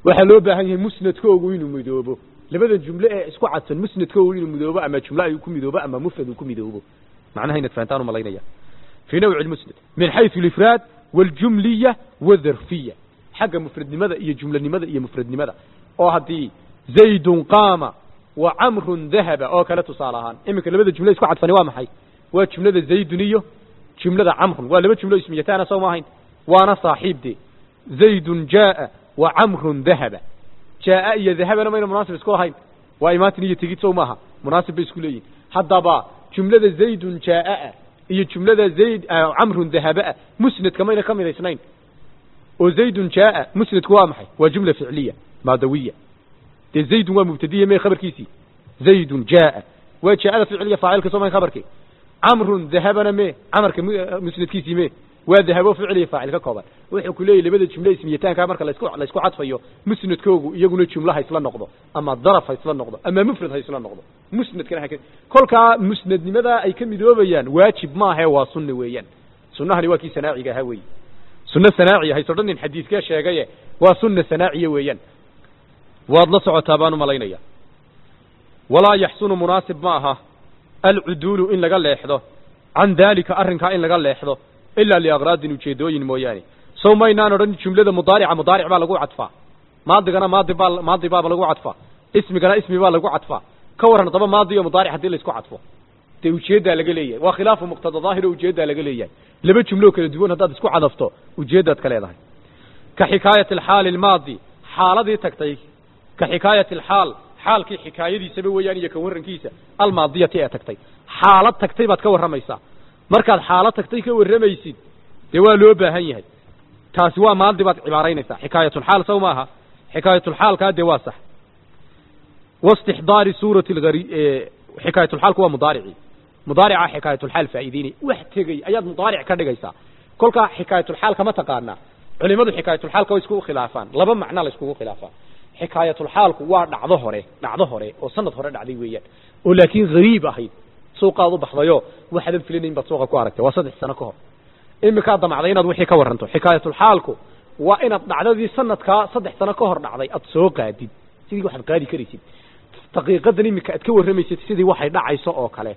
waxaa loo baahan yahay musnadkoogu inuu midoobo labada jumle ee isku cadsan musnadkoogu inuu midoobo ama jumle ay ku midoobo ama mufrad uu ku midoobo macnaha inaad fahantaan umalaynaya في نوع المسند من حيث الإفراد والجملية والظرفية حق مفرد لماذا إيه جملة لماذا إيه مفرد لماذا أو هدي زيد قام وعمر ذهب أو كانت صالحان إما كان لماذا جملة يسكو عدفاني وامحي وجملة زيد نيو جملة عمر ولا جملة اسميتان سوماهين وانا صاحب دي زيد جاء وعمر ذهب جاء إيه ذهب أنا ما مناسب اسكو هاين وإيمات نية تجي سوماها مناسب بيسكولين حتى با جملة زيد جاء iyo jumlada zayd camrun dahaba musnadka mayna ka midaysnayn oo zaydun jaa musnadku waa maxay waa jumla ficliya maadawiya dee zaydun waa mubtadiya mee khabarkiisii zaydun jaa waa jaada ficliya faacilka soo mayn khabarkii camrun dahabana mee camarka musnadkiisii mee waa dahabo ficliya faacil ka kooban wuxuu ku leeyahy labada jumle ismiyataanka marka laisku laisku cadfayo musnadkoogu iyaguna jumla ha isla noqdo ama daraf ha isla noqdo ama mufrad ha isla noqdo musnadkana ha kolkaa musnadnimadaa ay ka midoobayaan waajib maahe waa sunna weeyaan sunnahani waa kii sanaaciga ahaa weeye sunno sanaaciya hayso dhan nin xadiidkee sheegaye waa sunna sanaaciya weeyaan waad la socotaa baan u malaynaya walaa yaxsunu munaasib ma aha alcuduulu in laga leexdo can daalika arrinkaa in laga leexdo ilaa liakraadin ujeedooyin mooyaane sow maynaan odhan jumlada mudaarica mudaaric baa lagu cadfaa maadigana maadi baa maadi baaba lagu cadfaa ismigana ismi baa lagu cadfaa ka warran daba maadi iyo mudaaric haddii laisku cadfo dee ujeeddaa laga leeyahay waa khilaafu muqtada daahiro ujeeddaa laga leeyahay laba jumloo kala duwan haddaad isku cadafto ujeeddaad ka leedahay ka xikaayati alxaali almaadi xaaladii tagtay ka xikaayati alxaal xaalkii xikaayadiisaba weeyaan iyo ka warrankiisa almaadiyati ee tagtay xaalad tagtay baad ka warramaysaa markaad xaalad tagtay ka warramaysid dee waa loo baahan yahay taasi waa maadi baad cibaaraynaysaa xikaayatulxaal saw maaha xikaayatulxaalkaa dee waa sax واستحضار سورة الغري حكاية الحال هو مضارعي مضارعة حكاية الحال فائديني واحتقي أياد مضارع كدقيسا كل حكاية الحال كما تقارنا علماء حكاية الحال كو يسكو خلافان لبا معنى لسكو خلافان حكاية الحال هو دعضه هوري دعضه هوري وسند هوري دعدي ويان ولكن غريب أهيد سوق هذا بحضيو واحد الفلين بسوق كواركته وصدح سنة كهر إما كان ضمعدين وحي كورنتو حكاية الحال كو وإن دعدي سنة كا صدح سنة كهر دعدي أتسوق هادي سيدي واحد قادي كريسيد daqiiqadan iminka aad ka warramaysad sidii waxay dhacayso oo kale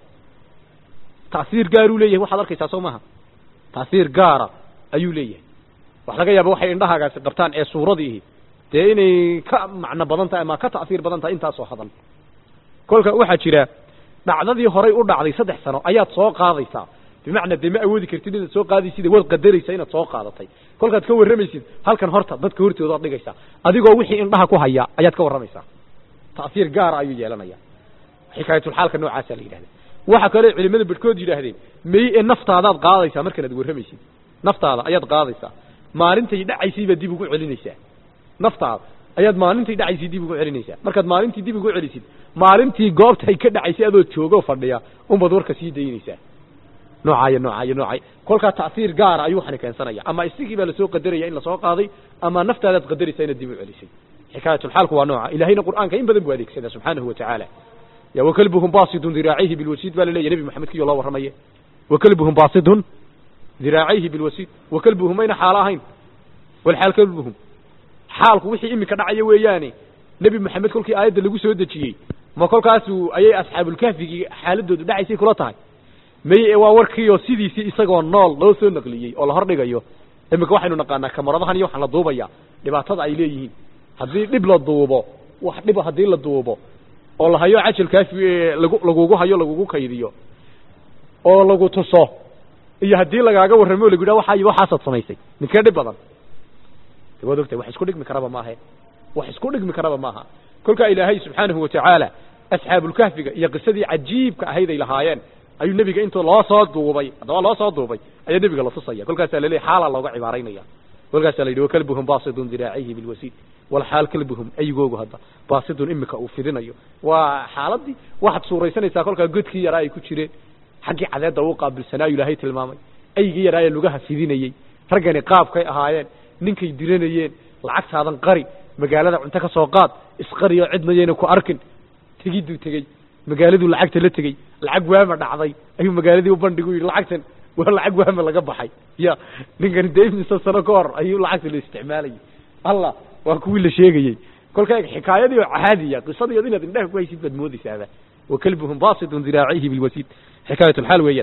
tacsiir gaar uu leeyahay waxaad arkaysaa soo maha tacsiir gaara ayuu leeyahay wax laga yaaba waxay indhahaagaasi qabtaan ee suuradiihi dee inay ka macno badan tahay ama ka ta'siir badan tahay intaasoo hadal kolka waxaa jira dhacdadii horay u dhacday saddex sano ayaad soo qaadaysaa bimacnaa dee ma awoodi kartid inaad soo qaadaysida waad qadaraysaa inaad soo qaadatay kolkaad ka warramaysid halkan horta dadka hortooda ad dhigaysaa adigoo wixii indhaha ku haya ayaad ka warramaysaa تأثير قار أيو جيلانيا حكاية الحال كنوع عسل يدهد waxa kale culimada badkood yidhaahdeen may ee naftaadaad qaadaysaa markan aad warramaysid naftaada ayaad qaadaysaa maalintay dhacaysayba dib ugu celinaysaa naftaada ayaad maalintay dhacaysay dib ugu celinaysaa markaad maalintii dib ugu celisid maalintii goobtay ka dhacaysay adoo joogoo fadhiya unbaad warka sii daynaysaa noocaayo noocaayo noocaayo kolkaa ta'hiir gaara ayuu waxani keensanaya ama isigii baa lasoo qadaraya in lasoo qaaday ama naftaadaad qadaraysaa inaad dib u celisay حكاية الحال هو نوعا إلهينا القرآن كإن بدن بواديك سيدا سبحانه وتعالى يا وكلبهم باسط ذراعيه بالوسيد بل لي نبي محمد كي الله ورميه وكلبهم باسط ذراعيه بالوسيد وكلبهم أين حالاهين والحال كلبهم حالك وحي إمي كدعي وياني نبي محمد كل كي آيات اللي قسوا دجيي ما كل كاسو أي أصحاب الكهف حالده دعي سي كلاتها مي waa warkiyo sidiisii isagoo nool loo soo naqliyey oo la hordhigayo imika waxaynu naqaanaa kamaradahan iyo waxaan la duubaya dhibaatada ay leeyihiin haddii dhib la duubo wax dhiba haddii la duubo oo la hayo cajalkaas lagu lagugu hayo lagugu kaydiyo oo lagu tuso iyo haddii lagaaga warramo o lagu yidhaha waxaa waxaasaad samaysay ninkee dhib badan de waad ogtahay wax isku dhigmi karaba maahe wax isku dhigmi karaba maaha kolkaa ilaahay subxaanahu watacaala asxaabulkahfiga iyo qisadii cajiibka ahayd ay lahaayeen ayuu nebiga intuu loo soo duubay haddaba loo soo duubay ayaa nebiga la tusaya kolkaasaa laleeyahy xaalaa looga cibaaraynaya kolkaasaa la yidhi wakalbuhum baasidun diraacihi bilwasiid walxaal kalbuhum aygoogu hadda baasidun imika uu fidinayo waa xaaladii waxaad suuraysanaysaa kolkaa godkii yaraa ay ku jireen xaggii cadeedda uu qaabilsanaayu ilaahay tilmaamay aygii yaraa ee lugaha fidinayey raggani qaabkay ahaayeen ninkay diranayeen lacagtaadan qari magaalada cunto ka soo qaad isqariyo cidna yayna ku arkin tegiduu tegey magaaladuu lacagta la tegey lacag waama dhacday ayuu magaaladii u bandhigu yidhi lacagtan waa lacag waama laga baxay ya ninkani dee imise sano ka hor ayuu lacagta la isticmaalayay allah waa kuwii la sheegayey kolka xikaayadii oo caadiya qisadiiod inaad indhaha ku haysid baad moodaysaaba wakalbuhum basidun diraacihi bilwasiid xikaayatulxaal weeyaan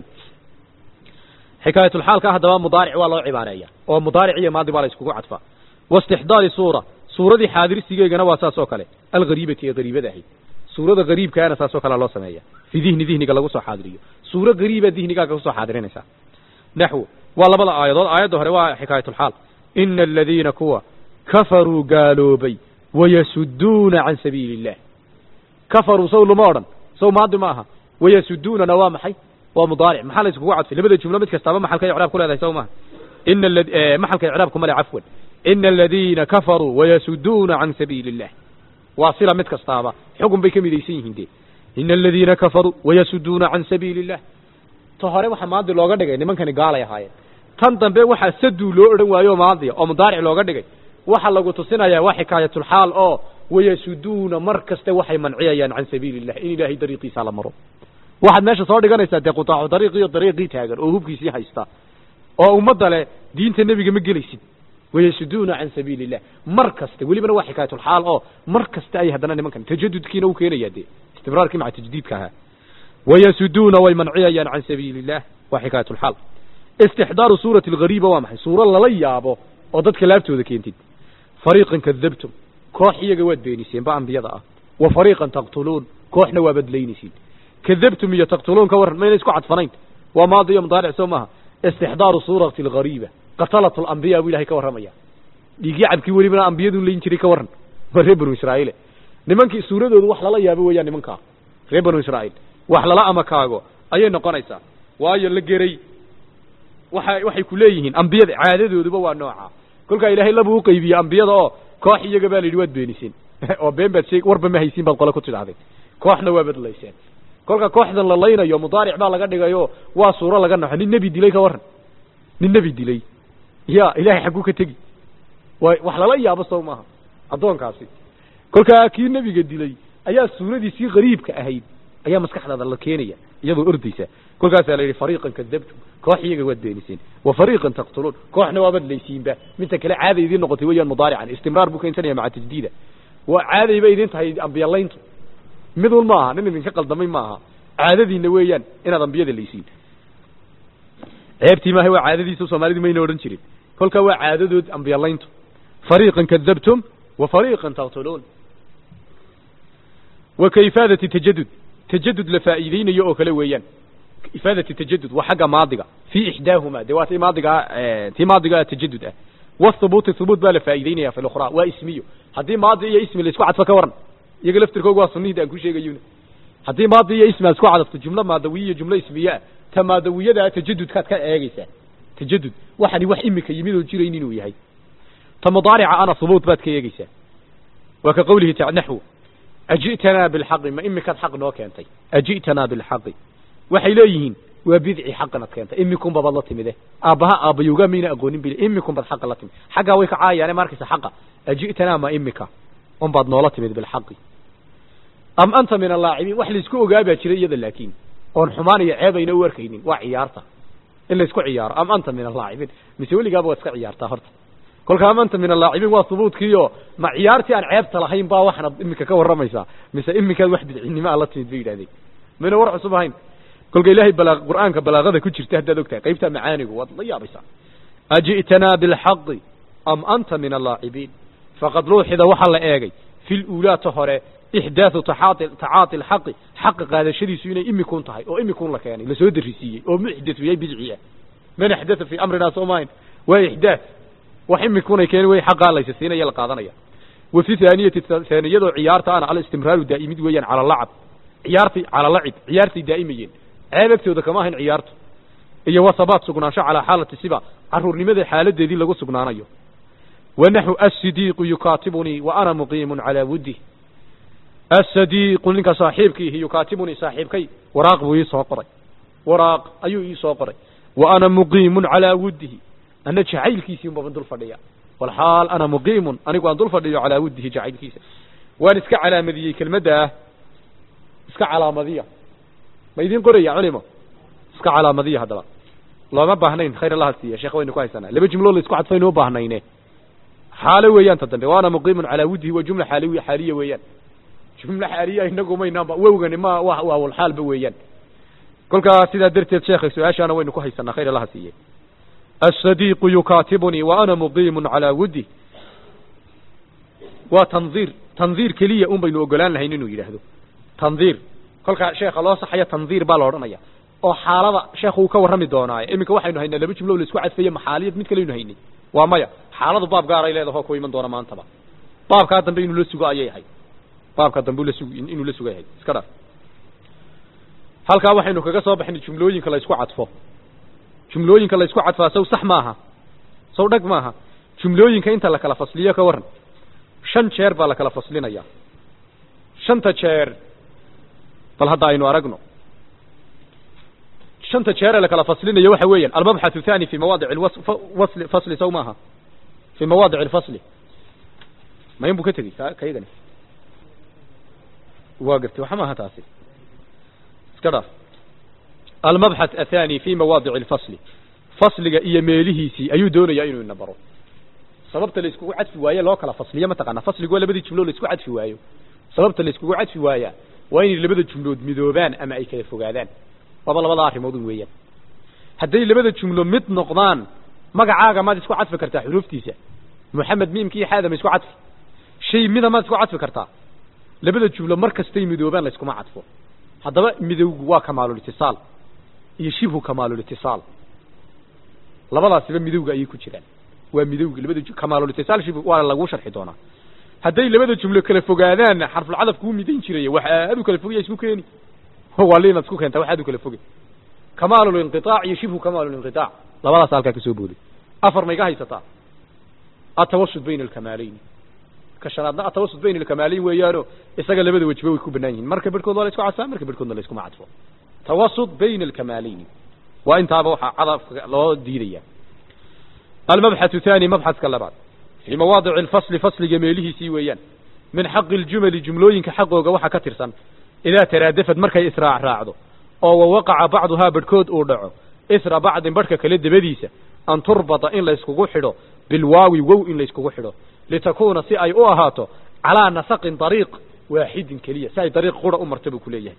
xikaayatulxaalka haddaba mudaaric waa loo cibaareeya oo mudaaric iyo maadi baa la iskugu cadfaa waistixdaari suura suuradii xaadirsigeegana waa saas oo kale alghariibati ee hariibada ahayd suurada hariibkaana saas oo kale loo sameeya fi dihni dihniga lagu soo xaadiriyo suuro hariiba dihnigaaga kusoo xaadirinaysaa naxwu waa labada aayadood aayadda hore waa xikaayatulxaal ina aladiina kuwa kafaruu gaaloobay wayasuduuna can sabiili illah kafaruu saw lama odhan saw maadi ma aha wayasuduunana waa maxay waa mudaaric maxaa la iskugu cadfay labada jumlo mid kastaaba maxalkay icraab ku leedahay saw maaha ina maxalka icraabku male cafwan ina aladiina kafaruu wayasuduuna can sabiili illah waa sila mid kastaaba xugun bay ka midaysan yihiin dee ina aladiina kafaruu wayasuduuna can sabiili illah ta hore waxa maadi looga dhigay nimankani gaalay ahaayeen tan dambe waxaa saduu loo odhan waayo maadiya oo mudaaric looga dhigay waxa lagu tusinayaa waa xikaayatulxaal oo wayasuduuna mar kaste waxay manciyayaan can sabiili illah in ilaahay dariiqiisa la maro waxaad meesha soo dhiganaysaa dee qutaacu dariiqiyo dariiqii taagan oo hubkiisii haysta oo ummadda leh diinta nebiga ma gelaysid wayasuduuna can sabiili illah mar kaste welibana waa xikaayatulxaal oo mar kaste ay haddana nimankan tajadudkiina u keenayaa dee istibraarkii maca tajdiidka ahaa wayasuduuna way manciyayaan can sabiili illah waa xikaayatulxaal istixdaaru suurati alghariiba waa maxay suuro lala yaabo oo dadka laabtooda keentid fariiqan kadabtum koox iyaga waad beeniseen ba ambiyada ah wa fariiqan taqtuluun kooxna waa badlaynaysiin kadabtum iyo taqtuluun ka warran mayna isku cadfanayn waa maadi iyo mudaaric soo maaha istixdaaru suurati alghariiba qatalat alambiya buu ilahay ka warramaya dhiigii cabkii welibana ambiyadun layn jiray ka warran waa reer banu israa'iile nimankii suuradoodu wax lala yaabo weeyaan nimankaa reer banu israa'iil wax lala amakaago ayay noqonaysaa waayo la geray waxa waxay ku leeyihiin ambiyada caadadooduba waa nooca kolkaa ilaahay labuu uqaybiyey ambiyada oo koox iyaga baa la yidhi waad beeniseen oo been baad sheeg warba ma haysiin baad qole ku tidhahdeen kooxna waa badlayseen kolka kooxdan la laynayo mudaaric baa laga dhigayo waa suuro laga naxo nin nebi dilay ka warran nin nebi dilay ya ilahay xagguu ka tegi wa wax lala yaabo sow maaha addoonkaasi kolkaa kii nebiga dilay ayaa suuradiisii qariibka ahayd ayaa maskaxdaada la keenaya iyadoo ordaysa kolkaasaa la yidhi fariiqan kadabtum koox iyaga waad beeniseen wa fariiqan taqtuluun kooxna waa badlaysiinba midta kale caada idiin noqotay weeyaan mudaarican istimraar buu keensanaya maca tajdiida waa caadayba idin tahay ambiyalayntu midun ma aha nin idinka qaldamay ma aha caadadiina weeyaan inaad ambiyada laysiin ceebtii maaha waa caadadiisa soomaalidu mayna odhan jirin kolkaa waa caadadood ambiyalayntu fariiqan kadabtum wa fariiqan taqtuluun wa ka ifaadati tajadud tajadud la faa'iideynayo oo kale weeyaan ifaadati tajadud waa xagga maadiga fii ixdaahuma dee waa tii maadiga tii maadiga tajadud ah wathubuuti thubuut baa la faa'iideynaya fi lukhraa waa ismiyo haddii maadi iyo ismi la isku cadfo ka waran iyaga laftirkooga waa sunihida aan ku sheegayuna haddii maadi iyo ismi aad isku cadafto jumlo maadawiya iyo jumlo ismiye ah ta maadawiyadaa tajadudkaad ka eegaysaa tajadud waxani wax imika yimid oo jirayn inuu yahay ta mudaarica ana thubuut baad ka eegaysaa waa ka qawlihi ta naxwu aji'tanaa bilxaqi ma imikaad xaq noo keentay aji'tanaa bilxaqi waxay leeyihiin waa bidci xaqanad keentay imikun babaad la timide aabbaha aabbayowgaa mayna aqoonin bil imikun baad xaqa la timid xaggaa way ka caayaane markaysa xaqa aji'tanaa ma imika un baad noola timid bilxaqi am anta min allaacibiin wax laisku ogaa baa jira iyada laakiin oon xumaan iyo ceeb ayna u arkaynin waa ciyaarta in laisku ciyaaro am anta min allaacibiin mise weligaaba waad iska ciyaartaa horta kolka am anta min allaacibiin waa hubuudkiiyo ma ciyaartii aan ceebta lahayn baa waxaad imika ka warramaysaa mise imikaad wax bidcinimo a la timid bay yidhahdeen mayna war cusub ahayn kolka ilaahay balaa qur'aanka balaaqada ku jirta haddaad ogtahay qaybtaa macaanigu waad la yaabaysaa aji'tanaa bilxaqi am anta min allaacibiin faqad luuxida waxaa la eegay fi luulaata hore ixdaathu tacaati alxaqi xaqa qaadashadiisu inay imikun tahay oo imikun la keenay lasoo darisiiyey oo muxdathu yahay bidci ah man axdatha fii amrinaa soo maahayn waa ixdaath wax imikunay keeni way xaqaa laysa siinaya la qaadanaya wa fi haaniyati haaniyadoo ciyaarta ana alistimraaru daa'imid weeyaan cala lacab ciyaartay cala lacib ciyaartay daa'imayeen ceeb agtooda kama ahayn ciyaartu iyo wasabaat sugnaansho calaa xaalati siba caruurnimada xaaladeedii lagu sugnaanayo wa naxu asidiiqu yukaatibunii wa ana muqiimun calaa wuddih asadiiqu ninka saaxiibkiihi yukaatibunii saaxiibkay waraaq buu ii soo qoray waraaq ayuu ii soo qoray wa ana muqiimun calaa wuddihi ana jacaylkiisii unbaan dul fadhiya walxaal ana muqiimun anigu aan dul fadhiyo calaa wuddihi jacaylkiisa waan iska calaamadiyey kelmadda ah iska calaamadiya ma idin qoraya culimo iska calaamadiya haddaba looma baahnayn khayr allaha siiya sheekh waynu ku haysanaa laba jumloo la isku cadfaynu u baahnayne xaalo weeyaan ta dambe waana muqiimun calaa wuddihi wa jumla xaaliya xaaliya weeyaan jumla xaaliya inagu maynaanba wowgani ma wa waawalxaalba weeyaan kolkaa sidaa darteed sheekha su-aashaana waynu ku haysanaa khayr allaha siiyey asadiiqu yukaatibunii wa ana muqiimun calaa wuddi waa tandiir tandiir keliya un baynu ogolaan lahayn inuu yidhaahdo tandiir kolkaa sheekha loo saxaya tandiir baa la odhanaya oo xaalada sheekhu uu ka warrami doonaaye iminka waxaynu haynaa laba jumlo la isku cadfaye maxaaliyad mid kaleynu haynay waa maya xaaladu baab gaaray leedaho ku iman doona maantaba baabkaa dambe inuu la sugo ayay ahayd baabkaa dambe la sug inuu la suga yahay iska dhar halkaa waxaynu kaga soo baxnay jumlooyinka la isku cadfo jumlooyinka la isku cadfaa saw sax maaha saw dhag maaha jumlooyinka inta la kala fasliyo ka warran shan jeer baa la kala faslinaya shanta jeer bal hadda aynu aragno shanta jeere la kala faslinayo waxa weeyaan almabxath thani fi mawaadic alwasl fasli saw maaha fi mawaadic alfasli mayn buu ka tegey kaygani waa gartay waxa maaha taasi iska dhaaf almabxath athani fi mawaadic alfasli fasliga iyo meelihiisii ayuu doonayaa inuu ina baro sababta la iskugu cadfi waaye loo kala fasliyo mataqaana fasligu waa labadii jumlo la isku cadfi waayo sababta la iskugu cadfi waayaa waa inay labada jumlood midoobaan ama ay kala fogaadaan waaba labada arrimood weeyaan hadday labada jumlo mid noqdaan magacaaga maad isku cadfi kartaa xuruuftiisa moxamed miimki iyo xaada ma isku cadfi shay mida maad isku cadfi kartaa labada jumlo mar kastay midoobaan la iskuma cadfo haddaba midowgu waa kamaalulitisaal iyo shibhu kamaalulitisaal labadaasiba midowga ayay ku jiraan waa midowgi labada kamaalulitisaal shibhu waa lagu sharxi doonaa hadday labada jumlo kala fogaadaan xarfulcadaf kuu midayn jiraya wax aad u kala fogaya isku keeni waa liinaad isku keenta wax aad u kala foge kamaalulinqiaac iyo shibhu kamaalulinqiaac labadaas halkaa ka soo booday afar ma iga haysataa atawasud bayna alkamaaleyni ka shanaadna atawasud bayna alkamaaleyn weeyaano isaga labada wejiba way ku banaan yihiin marka bedhkood waa la isku cadfaa marka bedhkoodna la iskuma cadfo tawasud bayna alkamaaleyni waa intaaba waxaa cadafka loo diidaya almabxathu thani mabxaska labaad fii mawaadici alfasli fasliga meelihiisii weeyaan min xaqi aljumali jumlooyinka xaqooga waxa ka tirsan idaa taraadafad markay israac raacdo oo wawaqaca bacduhaa badhkood uu dhaco isra bacdin badhka kale dabadiisa an turbata in layskugu xidho bilwaawi wow in layskugu xidho litakuuna si ay u ahaato calaa nasaqin dariiq waaxidin keliya si ay dariiq qura u marta buu ku leeyahay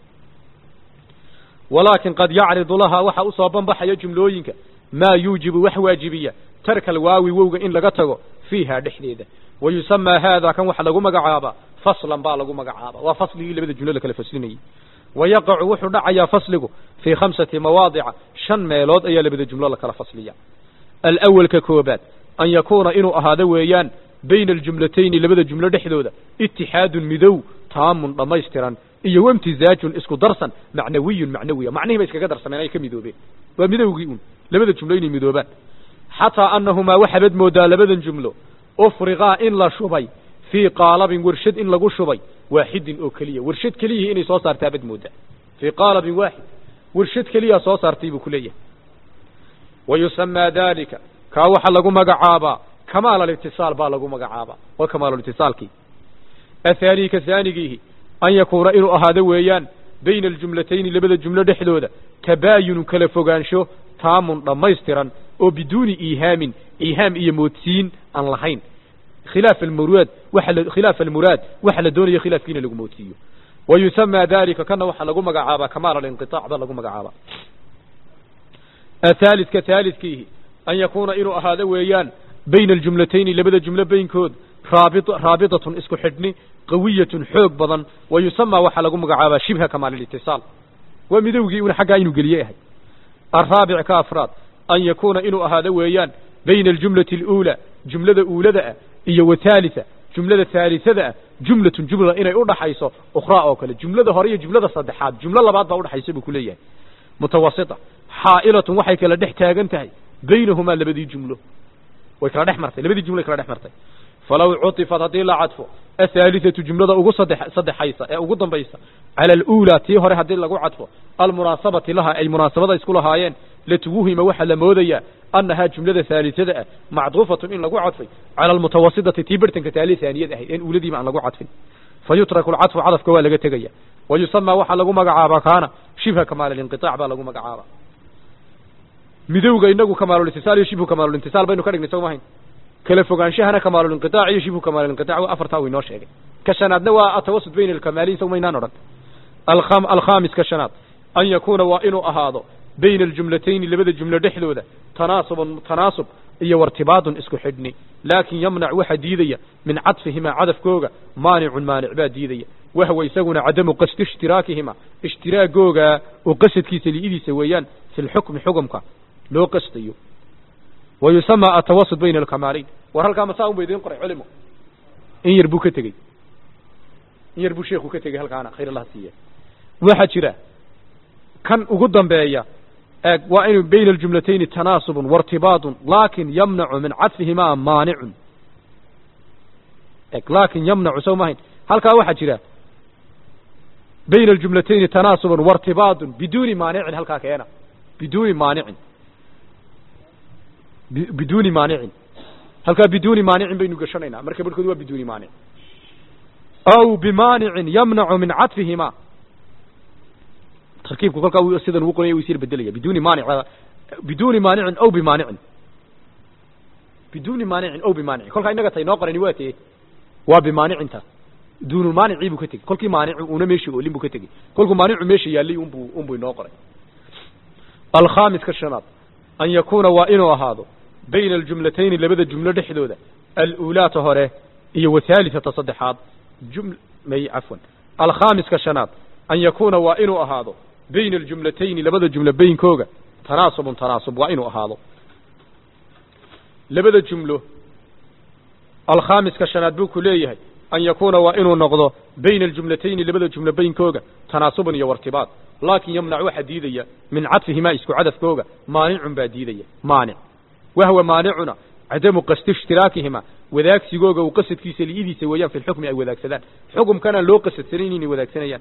walaakin qad yacridu lahaa waxa usoo banbaxaya jumlooyinka maa yuujibu wax waajibiya tarka alwaawi wowga in laga tago fiiha dhexdeeda wa yusamaa haada kan waxa lagu magacaabaa faslan baa lagu magacaaba waa fasligii labada jumlo la kala faslinayey wa yaqacu wuxuu dhacayaa fasligu fii khamsati mawaadica shan meelood ayaa labada jumlo la kala fasliya alawalka koobaad an yakuuna inuu ahaado weeyaan bayna aljumlatayni labada jumlo dhexdooda itixaadun midow taamun dhammaystiran iyo wamtizaajun isku darsan macnawiyun macnawiya macnihii bay iskaga darsameen ay ka midoobeen waa midowgii un labada jumlo inay midoobaan xataa annahumaa waxaabad moodaa labadan jumlo ufriqaa in la shubay fii qaalabin warshad in lagu shubay waaxidin oo keliya warshad keliyihii inay soo saartaa bad moodaa fii qaalabin waaxid warshad keliyaa soo saartay buu ku leeyahay wa yusamaa dalika kaa waxaa lagu magacaabaa kamaal alitisaal baa lagu magacaabaa waa kamaalalitisaalkii athaanii ka haanigiihi an yakuuna inuu ahaado weeyaan bayna aljumlatayni labada jumlo dhexdooda tabaayunun kala fogaansho taamun dhammaystiran oo biduuni iihaamin iihaam iyo moodsiin aan lahayn khilaaf almuraad waxa la khilaaf almuraad waxa la doonayo khilaafkiina lagu moodsiiyo wa yusamaa dalika kana waxaa lagu magacaabaa kamaal alinqitaac baa lagu magacaabaa athaalidka thaalidkiihi an yakuuna inuu ahaado weeyaan bayna aljumlatayni labada jumlo baynkood raabi raabitatun isku xidhni qawiyatun xoog badan wa yusamaa waxaa lagu magacaabaa shibha kamaalilitisaal waa midowgii una xaggaa inuu geliye ahay alraabic ka afraad an yakuuna inuu ahaado weeyaan bayna aljumlati aluulaa jumlada uulada ah iyo wathaalita jumlada haalisada ah jumlatun jumla inay udhaxayso ukhraa oo kale jumlada hore iyo jumlada saddexaad jumlo labaad baa udhaxaysa buu ku leeyahay mutawasita xaa'ilatun waxay kala dhex taagan tahay baynahumaa labadii jumlo way kala dhex martay labadii jumlo ay kala dhex martay falaw cutifat haddii la cadfo athaalithatu jumlada ugu saddex saddexaysa ee ugu dambaysa cala aluulaa tii hore haddii lagu cadfo almunaasabati laha ay munaasabada isku lahaayeen latuwuhima waxaa la moodayaa annahaa jumlada haalisada ah macduufatun in lagu cadfay cala almutawasitati tii bartanka taali haaniyad ahayd een uuladiiba aan lagu cadfin fa yutraku alcadfu cadafka waa laga tegaya wa yusamaa waxaa lagu magacaabaa kaana shibha kamaal alinqitaac baa lagu magacaabaa midowga inagu kamaalulintisaal iyo shibhu kamaalulintisaal baynu ka dhignay soo mahayn kala fogaanshahana kamaalulinqitaac iyo shibhu kamaalulinqitaac waa afartaa uu inoo sheegay ka shanaadna waa atawasud bayna alkamaaliin saw maynaan odhan alkham alkhaamis ka shanaad an yakuuna waa inuu ahaado bayna aljumlatayni labada jumlo dhexdooda tanaasubun tanaasub iyo wartibaadun isku xidhni laakin yamnac waxa diidaya min cadfihimaa cadafkooga maanicun maanic baa diidaya wahwa isaguna cadamu qasdi ishtiraakihima ishtiraagooga oo qasadkiisa li'idiisa weeyaan fi lxukmi xukumka loo qastayo wa yusamaa atawasud bayna alkamaalayn war halkaa masaa un ba idiin qoray culimo in yar buu ka tegey in yar buu sheekhu ka tegey halkaana khayr allah siiya waxaa jira kan ugu dambeeya eeg waa inuu bayna aljumlatayni tanaasubun wartibaadun laakin yamnacu min cadfihimaa maanicun eg laakin yamnacu sow mahayn halkaa waxaa jira bayna aljumlatayni tanaasubun wartibaadun biduuni maanicin halkaa keena biduuni maanicin biduuni maanicin halkaa biduuni maanicin baynu gashanaynaa marka barhkood waa biduuni maanic aw bimaanicin yamnacu min cadfihimaa tarkiibku kolkaa uu sidan ugu qoranya uu isir bedelaya biduuni maanic biduuni maanicin aw bimaanicin biduuni maanicin aw bimaanicin kolkaa innaga tay noo qorani waa tee waa bimaaниcinta duunulmaanicii buu ka tegey kolkii maanicu una meeshii oolin buu ka tegey kolkuu maanicu meesha yaallay unbu unbuu inoo qoray alkhaamis ka shanaad an yakuuna waa inuu ahaado bayna aljumlatayni labada jumlo dhexdooda aluulaata hore iyo wahaalisata saddexaad jum may cafwan alkhaamis ka shanaad an yakuuna waa inuu ahaado bayna aljumlatayni labada jumlo baynkooga tanaasubun tanaasub waa inuu ahaado labada jumlo alkhaamiska shanaad buu ku leeyahay an yakuuna waa inuu noqdo bayna aljumlatayni labada jumlo baynkooga tanaasubun iyo wartibaad laakin yamnac waxaa diidaya min cadfihimaa isku cadafkooga maanicun baa diidaya maanic wahwa maanicuna cadamu qasdi ishtiraakihima wadaagsigooga uu qasadkiisa li'idiisa weeyaan fi lxukmi ay wadaagsadaan xukumkanaan loo qasadsanayn inay wadaagsanayaan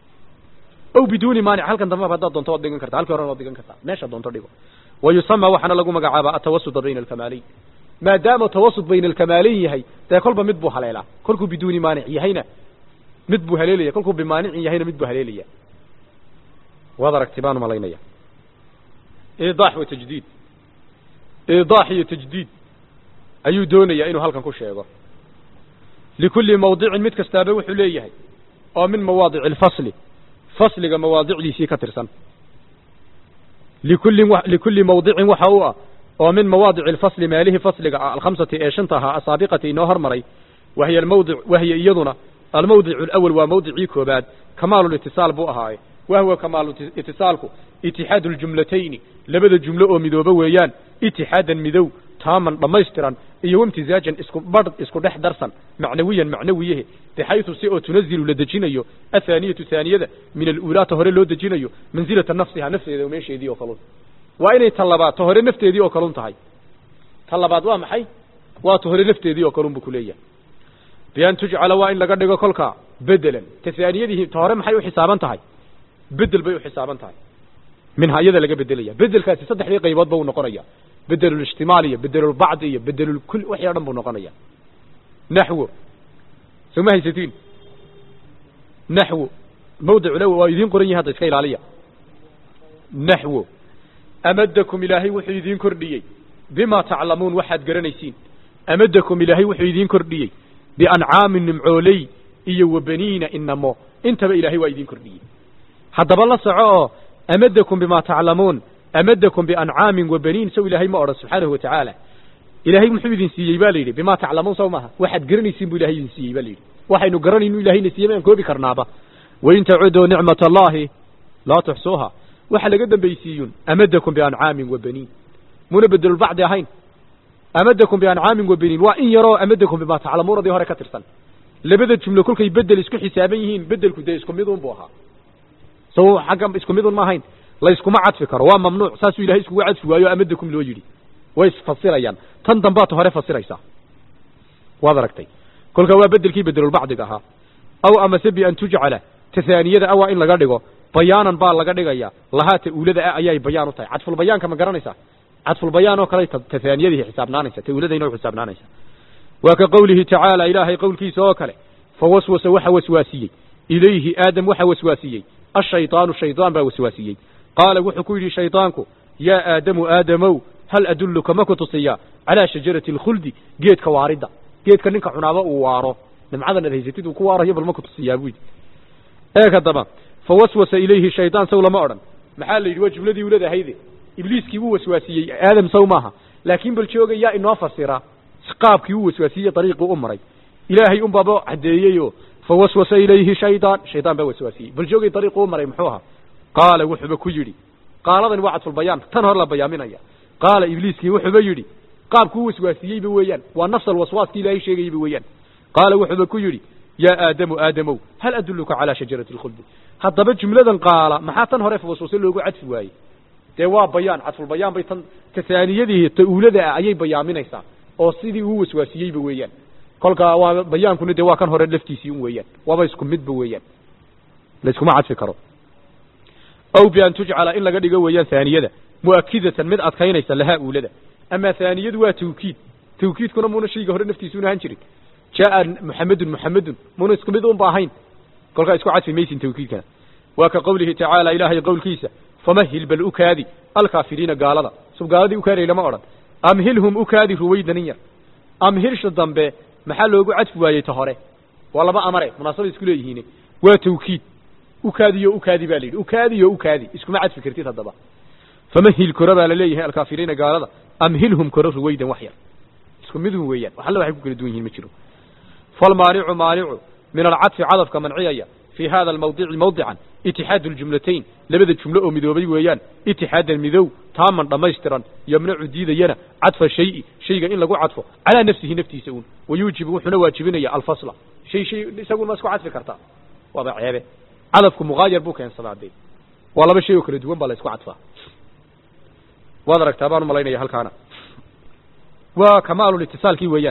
ow biduuni maanic halkan dambaba haddaad doonto waad dhigan karta halkii horena waad dhigan kartaa meesha doonto dhigo wa yusama waxaana lagu magacaabaa atawasuda bayna alkamaalayn maadaama tawasud bayna alkamaalayn yahay dee kolba mid buu haleelaa kolkuu biduuni maanic yahayna mid buu haleelaya kolkuu bimaanicin yahayna mid buu haleelaya waad aragti baan umalaynaya iidaax wa tajdiid iidaax iyo tajdiid ayuu doonayaa inuu halkan ku sheego likulli mawdicin mid kastaaba wuxuu leeyahay oo min mawaadici alfasli fasliga mawaadicdiisii ka tirsan likulli likulli mawdicin waxa u ah oo min mawaadici alfasli meelihii fasliga ah alkhamsati ee shanta ahaa asaabiqati inoo hormaray wahiya almawdic wahiya iyaduna almawdicu alawal waa mawdicii koobaad kamaalulitisaal buu ahaaye wahwa kamaaluitisaalku itixaadu ljumlatayni labada jumlo oo midooba weeyaan itixaadan midow taaman dhammaystiran iyo wamtisaajan isku badh isku dhex darsan macnawiyan macnawiyahe bixaytu si oo tunazilu la dejinayo athaaniyatu haaniyada min aluulaata hore loo dejinayo mansilata nafsiha nafteeda oo meesheedii oo kalun waa inay ta labaad ta hore nafteedii oo kalun tahay ta labaad waa maxay waa ta hore nafteedii oo kalun buu kuleeyahay bian tujcala waa in laga dhigo kolka bedelan ta haaniyadii ta hore maxay u xisaaban tahay bedel bay u xisaaban tahay minha iyada laga bedelaya bedelkaasi saddexdii qaybood ba uu noqonaya bedelulishtimaal iyo bedelulbacdi iyo bedelulkul wixii o dhan buu noqonaya naxwo soo ma haysatiin naxwo mawdicu law waa idiin qoran yahi hadda iska ilaaliya naxwo amadakum ilaahay wuxuu idiin kordhiyey bima taclamuun waxaad garanaysiin amadakum ilaahay wuxuu idiin kordhiyey biancaamin nimcooley iyo wabaniina inamo intaba ilaahay waa idiin kordhiyey haddaba la soco oo amadakum bima taclamuun amadakum biancaamin wabaniin sow ilaahay ma odhan subxaanahu watacaala ilaahay muxuu idin siiyey ba la yidhi bima taclamuun sow maaha waxaad garanaysiin buu ilahay idin siiyey ba la yidhi waxaynu garanaynu ilahayna siiyey maan koobi karnaaba wain tacuduu nicmat allahi laa tuxsuuha waxa laga dambaysiiyun amadakum biancaamin wabaniin muna bedelulbacdi ahayn amadakum biancaamin wabaniin waa in yaroo amadakum bima taclamuunadii hore ka tirsan labada jumlo kolkay bedel isku xisaaban yihiin bedelku dee isku midun buu ahaa so xagga isku midun ma ahayn la iskuma cadfi karo waa mamnuuc saasuu ilahay iskugu cadfi waayo amadakum loo yidhi way isfasirayaan tan dambaad hore fasiraysaa waad aragtay kolkaa waa bedelkii bedelulbacdiga ahaa aw amase bi an tujcala tahaaniyada a waa in laga dhigo bayaanan baa laga dhigaya lahaa ta-uulada ah ayay bayaan u tahay cadfulbayaanka ma garanaysaa cadfulbayaan oo kale tahaaniyadii xisaabnaanaysa ta-uuladayna u xisaabnaanaysa waa ka qowlihi tacaala ilaahay qowlkiisa oo kale fawaswasa waxa waswaasiyey ilayhi aadam waxa waswaasiyey ashaydaanu shaydaan baa waswaasiyey qaala wuxuu ku yidhi shaydaanku yaa aadamu aadamow hal adulluka ma ku tusiyaa calaa shajarati alkhuldi geedka waaridda geedka ninka cunaaba uu waaro nimcadan aad haysatid uu ku waarayo bal ma ku tusiyaa buu yidhi eeg haddaba fawaswasa ilayhi shaydaan sow lama odhan maxaa la yidhi waa jumladii ulad ahayde ibliiskii wuu waswaasiyey aadam sow maaha laakiin bal jooga yaa inoo fasira qaabkii uu waswaasiyey dariiqii u maray ilaahay un baaba caddeeyeyoo fawaswasa ilayhi shaydaan shaydaan baa waswaasiyey bal joogay dariiqu u maray muxuu ahaa qaala wuxuuba ku yidhi qaaladani waa cadfulbayaan tan hor la bayaaminaya qaala ibliiskii wuxuuba yidhi qaabkuu waswaasiyeyba weeyaan waa nafsal waswaaskii ilaahay sheegayeyba weeyaan qaala wuxuuba ku yidhi yaa aadamu aadamow hal adulluka calaa shajarati alkhuldi haddaba jumladan qaala maxaa tan hore fawaswase loogu cadfi waayey dee waa bayaan cadfulbayaan bay tan tasaaniyadii ta-uulada ah ayay bayaaminaysaa oo sidii uu waswaasiyeyba weeyaan kolkaa waa bayaankuna dee waa kan hore laftiisii un weeyaan waaba isku midba weeyaan layskuma cadfi karo aw bi an tujcala in laga dhigo weeyaan haaniyada mu'akidatan mid adkaynaysa lahaa uulada amaa haaniyadu waa tawkiid tawkiidkuna muuna shayga hore naftiisuuna ahaan jirin jaa muxamedun muxamedun muuna isku mid unba ahayn kolkaa isku cadfi maysin tawkiidkana waa ka qowlihi tacaala ilaahay qowlkiisa famahil bal ukaadi alkaafiriina gaalada sub gaaladii ukaadiyay lama odhan amhilhum ukaadi ruwaydanin yar amhilsha dambe maxaa loogu cadfi waayey ta hore waa laba amare munaasabay isku leeyihiin waa tawkiid ukaadiyo ukaadi baa la yidhi ukaadiyo ukaadi iskuma cadfi kartid haddaba famahil kora baa la leeyahay alkaafiriina gaalada amhilhum koro ruwaydan wax yar isku midun weeyaan wax alla waxay ku kala duwan yihiin ma jiro falmaanicu maanicu min alcadfi cadafka manciyaya fii hada almawdici mawdican itixaadu ljumlatayn labada jumlo oo midoobay weeyaan itixaadan midow taaman dhammaystiran yamnacu diidayana cadfa shayi shayga in lagu cadfo calaa nafsihi naftiisa uun wayuujibu wuxuuna waajibinaya alfasla shay shay isagun ma isku cadfi kartaa waaba ceebe cadafku muqaayar buu keensadaa dee waa laba shay oo kala duwan baa la isku cadfaa waad aragtaa baan umalaynaya halkaana waa kamaalulitisaalkii weeyaan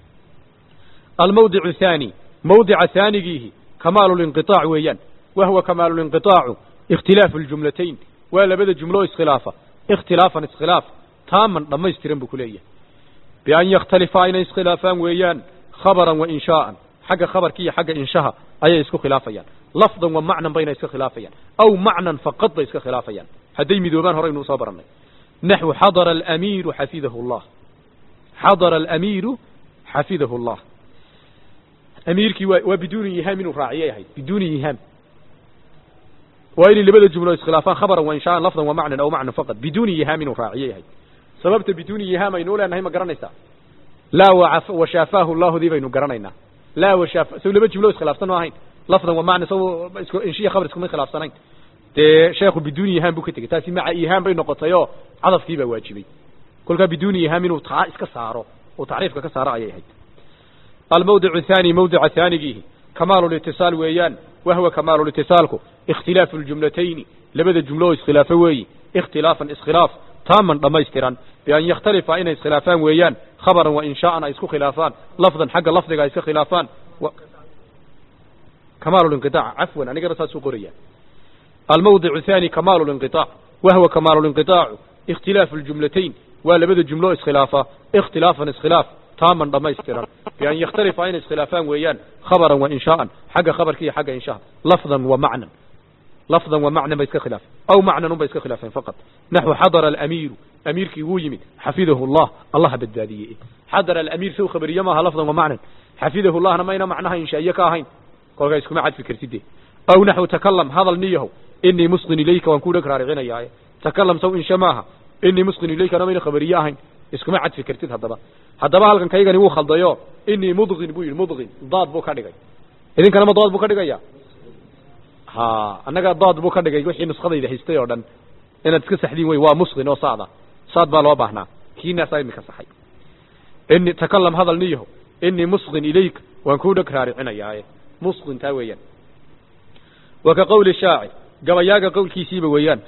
almawdicu thaani mawdica haanigiihi kamaalulinqiطaac weeyaan wahwa kamaalulinqiطaacu ikhtilaafu ljumlatayn waa labada jumlo iskhilaafa ikhtilaafan iskhilaaf taaman dhammaystiran buu ku leeyahay bian yakhtalifaa inay iskhilaafaan weeyaan khabaran wa inshaa'an xagga khabarka iyo xagga inshaha ayay isku khilaafayaan lafdan wa macnan bayna iska khilaafayaan aw macnan faqad bay iska khilaafayaan hadday midoobaan horaynu usoo barannay naxwu xadara alamiiru xafidahu llah xadara alamiiru xafidahu llah amiirkii waa waa biduuni yihaam inuu raaciyay ahayd biduuni yihaam waa inay labada jumlo iskhilaafaan khabaran wa inshaaan lafdan wa macnan aw macnan faqad biduuni yihaam inuu raaciyay ahayd sababta biduuni yihaam aynu uleenahay ma garanaysaa laa washaafaahu llahudii baynu garanaynaa laa washaaf saw laba jumlo iskhilaafsan ma ahayn lafdan wa macnan saw isku inshiya khabar iskuma khilaafsanayn dee sheekhu biduuni yihaam buu ka tegey taasi maca yihaam bay noqotay oo cadafkii baa waajibay kolkaa biduuni yihaam inuu taa iska saaro oo tacriifka ka saaro ayay ahayd almawdic الثاني mawdica haanigiihi kamaalu اlاtiصaal weeyaan wahwa kamaalu اlitisaalku اkhtilaafu اljumlatayni labada jumlo oo iskhilaafo weeyi اkhtilaafan iskhilaaf taaman dhammaystiran bian yakhtalifa inay iskhilaafaan weeyaan khabaran wa inshaaan ay isku khilaafaan lafdan xagga lafdiga ay iska khilaafaan kamaalu اlinqiطaac cafwan anigana saasuu qoraya almawdic الثاني kamaalu اlinqiطaac wahwa kamaalu اlinqiطaacu اkhtilaafu اljumlatayn waa labada jumlo iskhilaafa اkhtilaafan iskhilaaf taaman dhammaystiran bian yakhtalifa inay iskhilaafaan weeyaan khabaran wa inshaaan xagga khabarka iyo xagga inshaha lafdan wa macnan lafdan wa macnan bay iska khilaafeen aw macnan un bay iska khilaafeen faqad naxwu xadara alamiiru amiirkii wuu yimid xafidahu llah allaha badbaadiyey xadara alamiir sow khabariye maaha lafdan wa macnan xafidahu llahna mayna macnaha inshaa'iye ka ahayn kolkaa iskuma cadfi kartide aw naxwu takalam hadal niyahow inii musqin ilayka waan ku dheg raaricinayaaye takalam sow insha maaha inii musqin ilaykana mayna khabariye ahayn iskuma cadfi kartid haddaba haddaba halkan kaygani wuu khaldayo inii mudqin buu yidhi mudqin daad buu ka dhigay idinkana ma daad buu ka dhigaya ha annaga daad buu ka dhigay wixii nuskadayda haystay oo dhan inaad iska saxdiin wey waa musqin oo saada saad baa loo baahnaa kiinaasaa imika saxay ini takalam hadal niyaho inii musqin ilayk waan kuu dheg raaricinayaaye musqin taa weeyaan wa ka qowli shaaci gabayaaga qowlkiisiiba weeyaan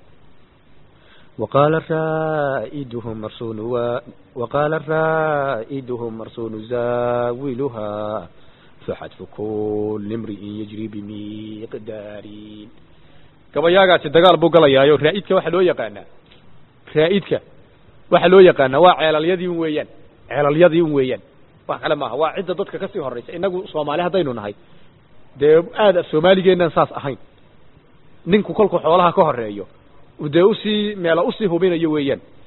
وقال الرائدهم مرسون و... وقال الرائدهم مرسون زاولها فحتف كل امرئ يجري بمقدار gabayaagaasi dagaal buu galayaayo raa'idka waxa loo yaqaanaa raa'idka waxa loo yaqaanaa waa ceelalyadii un weeyaan ceelalyadii un weeyaan wax kale maaha waa cidda dadka kasii horeysa inagu soomaali haddaynu nahay dee aad af soomaaligeenan saas ahayn ninku kolku xoolaha ka horeeyo dee usii meela usii hubinayo weeyaan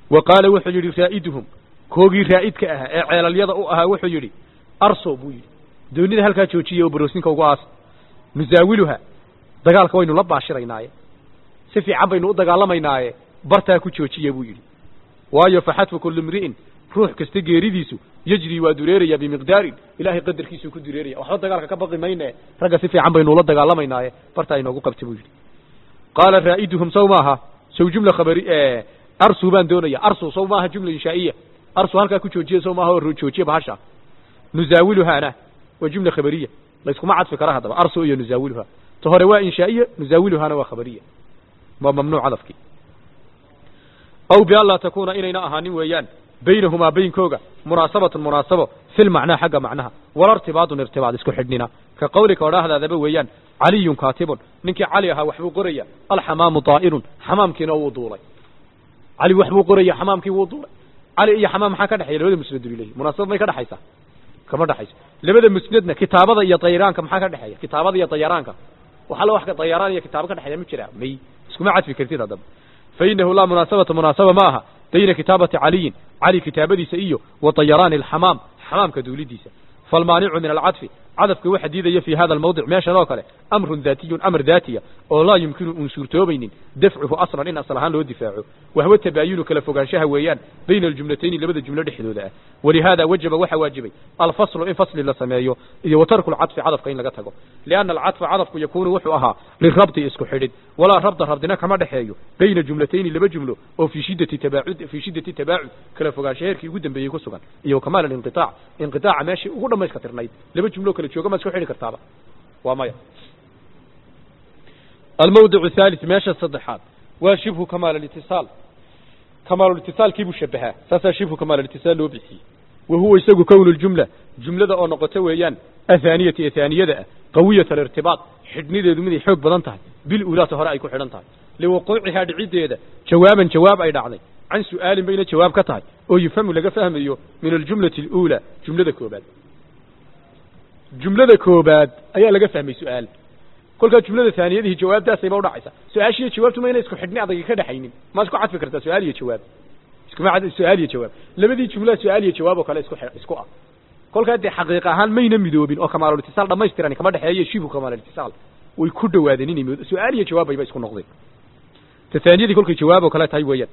wa qaala wuxuu yidhi raa'iduhum koogii raa'idka ahaa ee ceelalyada u ahaa wuxuu yidhi arso buu yidhi doonida halkaa joojiya oo baroosinka ugu aas nusaawiluha dagaalka waynu la baashiraynaaye si fiican baynu u dagaalamaynaaye bartaa ku joojiya buu yidhi waayo faxatfu kulli mri'in ruux kasta geeridiisu yejri waa dureeraya bimiqdaarin ilaahay qadarkiisuu ku dureeraya waxba dagaalka ka baqi mayne ragga si fiican baynu ula dagaalamaynaaye bartaa inoogu qabta buu yidhi qaala raa'iduhum saw maaha saw jumla khabari arsu baan doonaya arsu saw maaha jumla inshaa'iya arsu halkaa ku joojiya saw maaha oo joojiya bahasha nusaawiluhaana waa jumla khabariya layskuma cadfi kara haddaba arsu iyo nusaawiluha ta hore waa inshaa'iya nusaawiluhaana waa khabariya waa mamnuuc cadafkii aw bian laa takuuna inayna ahaanin weeyaan baynahumaa baynkooga munaasabatun munaasabo fil macnaa xagga macnaha wala irtibaadun irtibaad isku xidhnina ka qawlika odhaahdaadaba weeyaan caliyun kaatibun ninkii cali ahaa waxbuu qoraya alxamaamu daa'irun xamaamkiina wuu duulay cali waxbuu qoraya xamaamkii wuu duulay cali iyo xamaam maxaa ka dhexeeya labada musnadu ilayhi munaasabad may ka dhexaysaa kama dhexayso labada musnadna kitaabada iyo dayaraanka maxaa ka dhexeeya kitaabada iyo dayaraanka waxaa la wax ka dayaraan iyo kitaabo ka dhexeeya ma jiraa may iskuma cadfi kartid haddaba fainahu laa munaasabata munaasaba ma aha bayna kitaabati caliyin cali kitaabadiisa iyo wa dayaraani alxamaam xamaamka duulidiisa falmaanicu min alcadfi cadafka waxa diidaya fi hada almawdic meeshan oo kale amrun daatiyun amar daatiya oo laa yumkinu uun suurtoobaynin dafcuhu aslan in asal ahaan loo difaaco wahwa tabaayunu kala fogaanshaha weeyaan bayna aljumlatayni labada jumlo dhexdooda ah walihaada wajaba waxa waajibay alfaslu in fasli la sameeyo iyo wa tarku lcadfi cadafka in laga tago lianna alcadfa cadafku yakuunu wuxuu ahaa lirabdi isku xidhid walaa rabda rabdina kama dhexeeyo bayna jumlatayni laba jumlo oo fii shiddati tabaacud fii shiddati tabaacud kala fogaansha heerkii ugu dambeeyey ku sugan iyo kamaal alinqitaac inqitaaca meeshii ugu dhamayska tirnayd laba jumlo kala jooga ma isku xidhi kartaaba waa maya almawdic thalith meesha saddexaad waa shibhu kamaal alitisaal kamaalultisaalkiibuu shabahaa saasaa shibhu kamaal alitisaal loo bixiyey wa huwa isagu kownu ljumla jumlada oo noqota weeyaan athaaniyati ee thaaniyada ah qawiyat alirtibaad xidhnideedu miday xoog badan tahay bil uulaata hore ay ku xidhan tahay liwaquucihaa dhiciddeeda jawaaban jawaab ay dhacday can su'aalin bayna jawaab ka tahay oo yufhamu laga fahmayo min aljumlati aluulaa jumlada koobaad jumlada koobaad ayaa laga fahmay su-aal kolkaa jumlada taaniyadihii jawaabtaasayba udhacaysa su-aashiiyo jawaabtu ma ina isku xidhni adagi ka dhexaynin ma isku cadfi kartaa su-aal iyo jawaab iskuma su-aal iyo jawaab labadii jumlaa su-aal iyo jawaab oo kale isku isku ah kolkaa dee xaqiiq ahaan mayna midoobin oo kamaalulitisaal dhamaystiran kama dhexeeyo shibu kamaalulitisaal way ku dhawaadeen inay mid su-aal iyo jawaab bayba isku noqdeen ta taaniyadii kolkay jawaab oo kale tahay weeyaan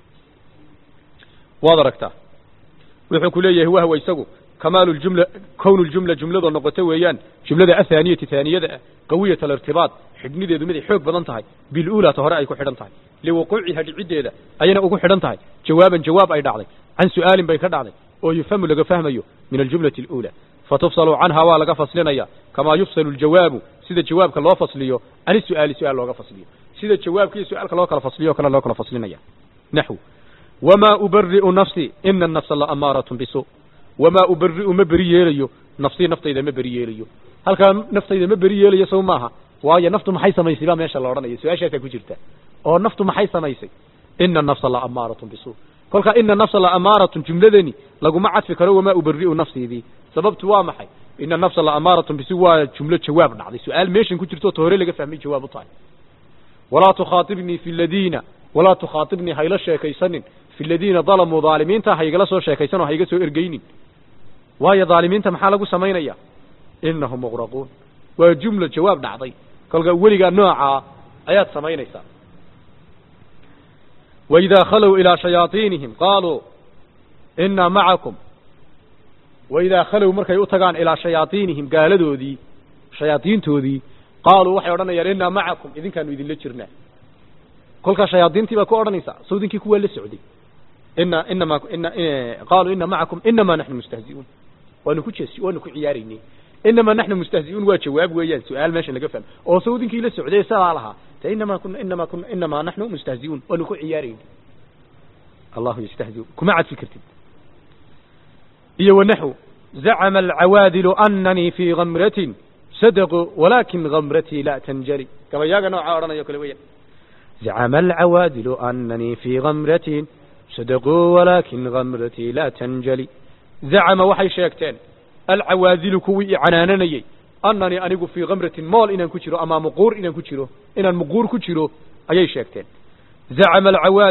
waad aragtaa wuxuu ku leeyahay wahwa isagu kamaalu ljumla kownu ljumla jumladoo noqoto weeyaan jumlada athaaniyati taaniyada ah qawiyat alirtibaad xidhnideedu miday xoog badan tahay biluulaata hore ay ku xidhan tahay liwaquuciha dhiciddeeda ayana ugu xidhan tahay jawaaban jawaab ay dhacday can su'aalin bay ka dhacday oo yufhamu laga fahmayo min aljumlati aluulaa fatufsalu canha waa laga faslinaya kamaa yufsalu ljawaabu sida jawaabka loo fasliyo can isu'aali su-aal looga fasliyo sida jawaabka iyo su-aalka loo kala fasliyo o kale loo kala faslinaya naxw wamaa ubari'u nafsi ina anafsa laamaaratun bisu wamaa ubari'u ma beri yeelayo nafsii naftayda ma beri yeelayo halkaa naftayda ma beri yeelayo sow maaha waayo naftu maxay samaysay baa meesha la odhanaya su-aashaasaa ku jirta oo naftu maxay samaysay ina anafsa laamaaratun bisu kolkaa ina nafsa laamaaratun jumladani laguma cadfi karo wamaa ubari'u nafsiidii sababtu waa maxay ina nafsa laamaaratun bisu waa jumlo jawaab dhacday su-aal meeshan ku jirto ta hore laga fahmay jawaab u tahay walaa tukhaatibnii fi ladiina walaa tukhaatibnii hayla sheekaysanin fi ladiina dalamuu dhaalimiinta haygala soo sheekaysan oo hayga soo ergeynin waayo dhaalimiinta maxaa lagu samaynaya inahum muqraquun waa jumla jawaab dhacday kolka weligaa noocaa ayaad samaynaysaa waidaa khalow ilaa shayaaiinihim qaaluu inaa macakum waidaa khalow markay u tagaan ilaa shayaaiinihim gaaladoodii shayaaiintoodii qaaluu waxay odhanayaan inaa macakum idinkaanu idinla jirnaa kolkaa shayaadiintii baa ku odhanaysaa sawdinkii kuwaa la socday ina inama ina qaaluu ina macakum inamaa naxnu mustahzi'uun waanu ku jees waanu ku ciyaaraynay inamaa naxnu mustahzi'uun waa jawaab weeyaan su-aal meeshan laga fahmo oo sawdinkii la socday sidaa lahaa te inamaa kuna inamaa kuna inamaa naxnu mustahzi'uun waanu ku ciyaaraynay allahu yastahzi'un kuma cadfi kartid iyo wanaxw zacama alcawaadilu ananii fii gamratin sadaquu walaakin gamratii laa tanjali gabayaaga noocaa odhanayo kale weeyaan zacama alcawaadilu ananii fii gamratin sadaquu walaakin gamratii laa tanjali zacama waxay sheegteen alcawaadilu kuwii i canaananayey annanii anigu fii kamratin mool inaan ku jiro ama muquur inaan ku jiro inaan muquur ku jiro ayay sheegteen zacama alcawaadil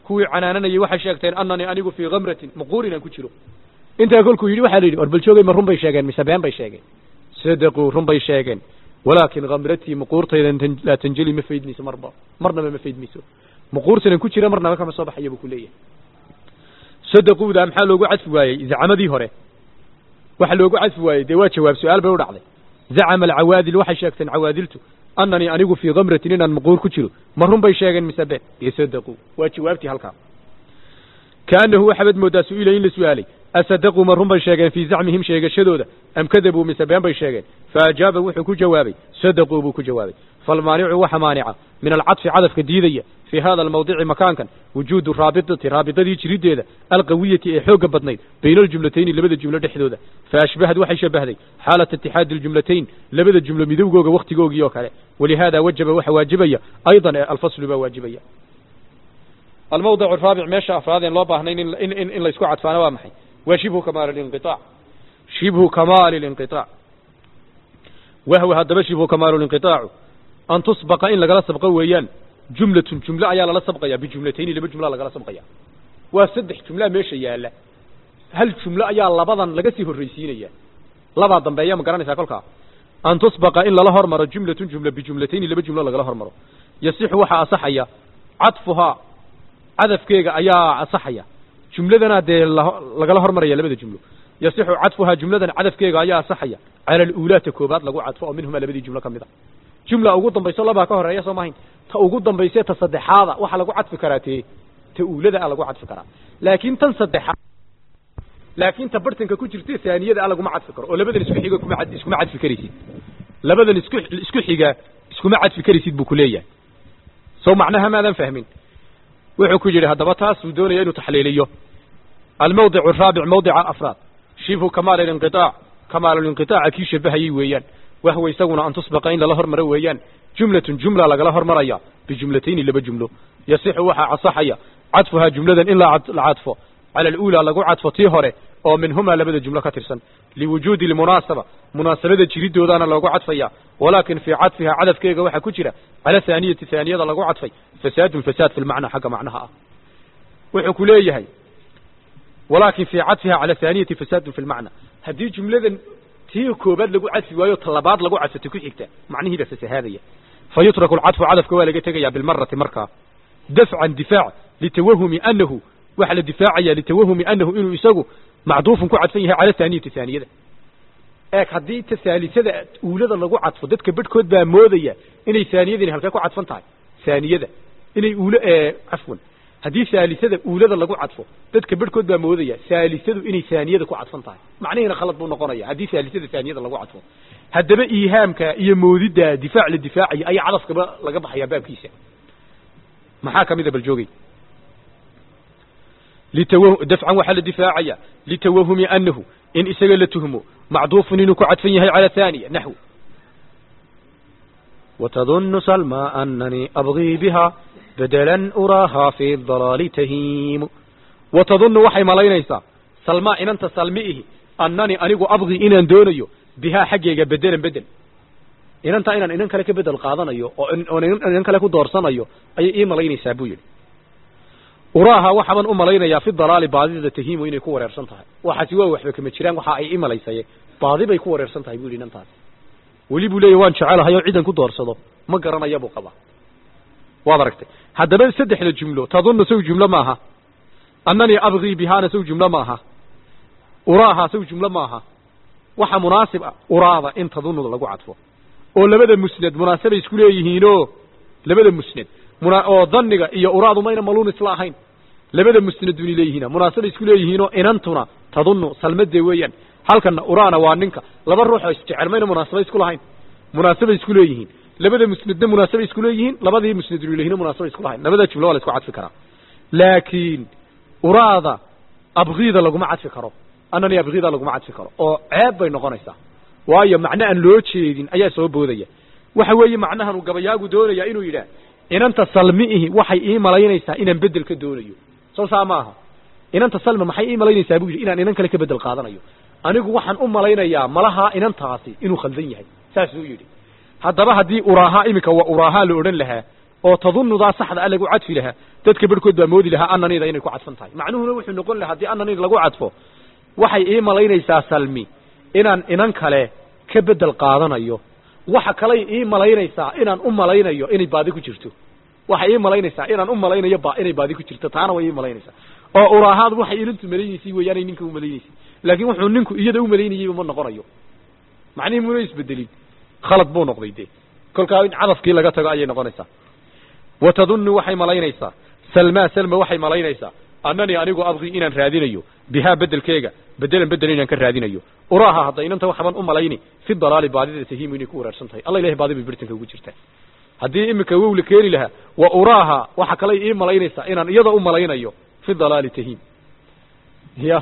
kuwii canaananayay waxay sheegteen annanii anigu fii kamratin maquurin aan ku jiro intaa kolkuu yidhi waxaa la yidhi war baljoogay ma run bay sheegeen mise been bay sheegeen sadaquu run bay sheegeen walaakin kamratii maquurtaydan laa tanjeli ma faydmayso marba marnaba ma faydmayso maquurtanan ku jira marnaba kama soo baxaya buu ku leeyahay sadaquuda maxaa loogu cadfi waayey zacmadii hore waxa loogu cadfi waayey dee waa jawaab su-aal bay u dhacday zacama alcawaadil waxay sheegteen cawaadiltu annanii anigu fii kamratin inaan maquur ku jiro ma run bay sheegeen mise been iyo sadaquu waa jawaabtii halkaa kaanahu waxaabad mooddaa su-ila in la su-aalay asadaquu ma run bay sheegeen fii zacmihim sheegashadooda am kadabuu mise been bay sheegeen faajaaba wuxuu ku jawaabay sadaquu buu ku jawaabay falmaanicu waxa maanica min alcadfi cadafka diidaya fii hada almawdici makaankan wujuudu raabitati raabitadii jiriddeeda alqawiyati ee xoogga badnayd bayna aljumlatayni labada jumlo dhexdooda faashbahad waxay shabahday xaalata itixaadi aljumlatayn labada jumlo midowgooga wakhtigoogii oo kale walihaada wajaba waxa waajibaya aydan ee alfaslu baa waajibaya almawdic araabic meesha afraad een loo baahnayn in in in laysku cadfaana waa maxay waa shibhu kamaal linqiaac shibhu kamaali linqiaac wahwa haddaba shibhu kamaalu linqiaacu an tusbaqa in lagala sabqo weeyaan jumlatun jumlo ayaa lala sabqaya bijumlatayni laba jumlaa lagala sabqaya waa saddex jumlaa meesha yaala hal jumlo ayaa labadan laga sii horraysiinaya labaa dambeeya ma garanaysaa kolkaa an tusbaqa in lala hormaro jumlatun jumla bijumlatayni laba jumlo lagala hormaro yasixu waxaa asaxaya cadfuhaa cadafkeega ayaa asaxaya jumladana dee lagala hormaraya labada jumlo yasixu cadfuhaa jumladan cadafkeega ayaa asaxaya cala aluulaata koobaad lagu cadfo oo minhumaa labadii jumlo ka mid a jumla ugu dambayso labaa ka horeeya soo mahayn ta ugu dambayse ta saddexaada waxaa lagu cadfi karaa tee ta uulada a lagu cadfi karaa laakiin tan saddexaad laakiin ta bartanka ku jirta saaniyada a laguma cadfi karo oo labadan isku xiga kuma iskuma cadfi karaysid labadan isku isku xiga iskuma cadfi karaysid buu ku leeyahay sow macnaha maadan fahmin wuxuu ku yidhi haddaba taasuu doonaya inuu taxliiliyo almawdic araabic mawdica afraad shibhu kamaal alinqiaac kamaalulinqiaaca kii shabahayay weeyaan wahwa isaguna an tusbaqa in lala hormaro weeyaan jumlatun jumla lagala hormaraya bijumlatayni laba jumlo yasixu waxaa casaxaya cadfuhaa jumladan in la cadfo cala aluulaa lagu cadfo tii hore oo minhumaa labada jumlo ka tirsan liwujuudi lmunaasaba munaasabada jiridoodaana loogu cadfaya walaakin fii cadfihaa cadafkeega waxaa ku jira cala haaniyati haaniyada lagu cadfay fasaadun fasaad fi lmacnaa xagga macnaha ah wuxuu ku leeyahay walaakin fii cadfihaa cala haaniyati fasaadun fi lmacna haddii jumladan tii koobaad lagu cadfi waayo talabaad lagu cadfato ku xigta macnihiiba fasahaadaya fa yutraku alcadfu cadafka waa laga tegaya bilmarati markaa dafcan difaac litawahumi anahu waxaa la difaacaya litawahumi anahu inuu isagu macduufun ku cadfan yahay cala haaniyati haaniyada eeg haddii ta haalisada uulada lagu cadfo dadka bedhkood baa moodaya inay haaniyadani halkee ku cadfan tahay haaniyada inay uul cafwan haddii haalisada uulada lagu cadfo dadka bedhkood baa moodaya haalisadu inay haaniyada ku cadfan tahay macnihiina khalad buu noqonaya haddii haalisada haaniyada lagu cadfo haddaba iihaamka iyo moodidda difaac la difaacaya ayaa cadafkaba laga baxaya baabkiisa maxaa kamida bal joogay dafcan waxaa la difaacaya litawahumi anahu in isaga la tuhmo macduufun inuu ku cadfan yahay cala haaniya naxw watadunu salma ananii abgii biha bedelan uraaha fi dalaali tahiimu watadunu waxay malaynaysaa salma inanta salmi ihi annani anigu abgii inaan doonayo bihaa xaggeega bedelan bedel inanta inaan inan kale ka bedel qaadanayo oo oon inan kale ku doorsanayo ayay ii malaynaysaa buu yidhi uraaha waxaaban u malaynayaa fi dalaali baadida tahiimu inay ku wareersan tahay waxaasi waa waxba kama jiraan waxa ay i malaysaye baadi bay ku wareersan tahay bu yidhi inantaasi weli buu leeyahy waan jecelahay oo cidan ku doorsado ma garanaya buu qabaa waad aragtay haddaba saddexda jumlo tadunna saw jumlo maaha annanii abgii bihaana saw jumlo maaha uraaha saw jumlo maaha waxa munaasib ah uraada in tadunnuda lagu cadfo oo labada musnad munaasabay isku leeyihiinoo labada musnad oo dhanniga iyo uraadu mayna maluun isla ahayn labada musnaduni leeyihiina munaasabay isku leeyihiinoo inantuna tadunnu salmadee weeyaan halkana uraana waa ninka laba ruux oo isjecel mayna munaasaba isku lahayn munaasabay isku leeyihiin labada musnadna munaasabay isku leeyihiin labadii musnaduni leeyihiin munaasabay isku lahayn labada jumlo waa la isku cadfi karaa laakiin uraada abgiida laguma cadfi karo annani abgiida laguma cadfi karo oo ceeb bay noqonaysaa waayo macno aan loo jeedin ayaa soo boodaya waxa weeye macnahan uu gabayaagu doonaya inuu yidhaah inanta salmiihi waxay ii malaynaysaa inaan bedel ka doonayo soo saa maaha inanta salma maxay ii malaynaysaa buu yidhi inaan inan kale ka bedel qaadanayo anigu waxaan u malaynayaa malahaa inantaasi inuu khaldan yahay saasuu yidhi haddaba haddii uraahaa iminka waa uraahaa la odhan lahaa oo tadunnudaa saxda a lagu cadfi lahaa dadka barhkood baa moodi lahaa ananida inay ku cadfan tahay macnuhuna wuxuu noqon lahaa haddii ananid lagu cadfo waxay ii malaynaysaa salmi inaan inan kale ka bedel qaadanayo waxa kaley ii malaynaysaa inaan u malaynayo inay baadi ku jirto waxay ii malaynaysaa inaan u malaynayo ba inay baadi ku jirto taana way ii malaynaysaa oo uraahaad waxay ilintu malaynaysay weeyaanay ninka u malaynaysay laakiin wuxuu ninku iyada u malaynayeyba ma noqonayo macnihii muna isbedelin khalad buu noqday dee kolkaa in cadafkii laga tago ayay noqonaysaa wa tadunnu waxay malaynaysaa salmaa salma waxay malaynaysaa annanii anigu abqii inaan raadinayo bihaa bedelkeega bedelan bedel inaan ka raadinayo uraaha hadda inanta waxban u malayni fi dalaali baadida tahiimu inay ku waraarsan tahay alla ilahay baadi bay birtanka ugu jirtaa haddii iminka wow la keeni lahaa wa uraaha waxa kaley ii malaynaysaa inaan iyada u malaynayo fi dalaali tahiim ya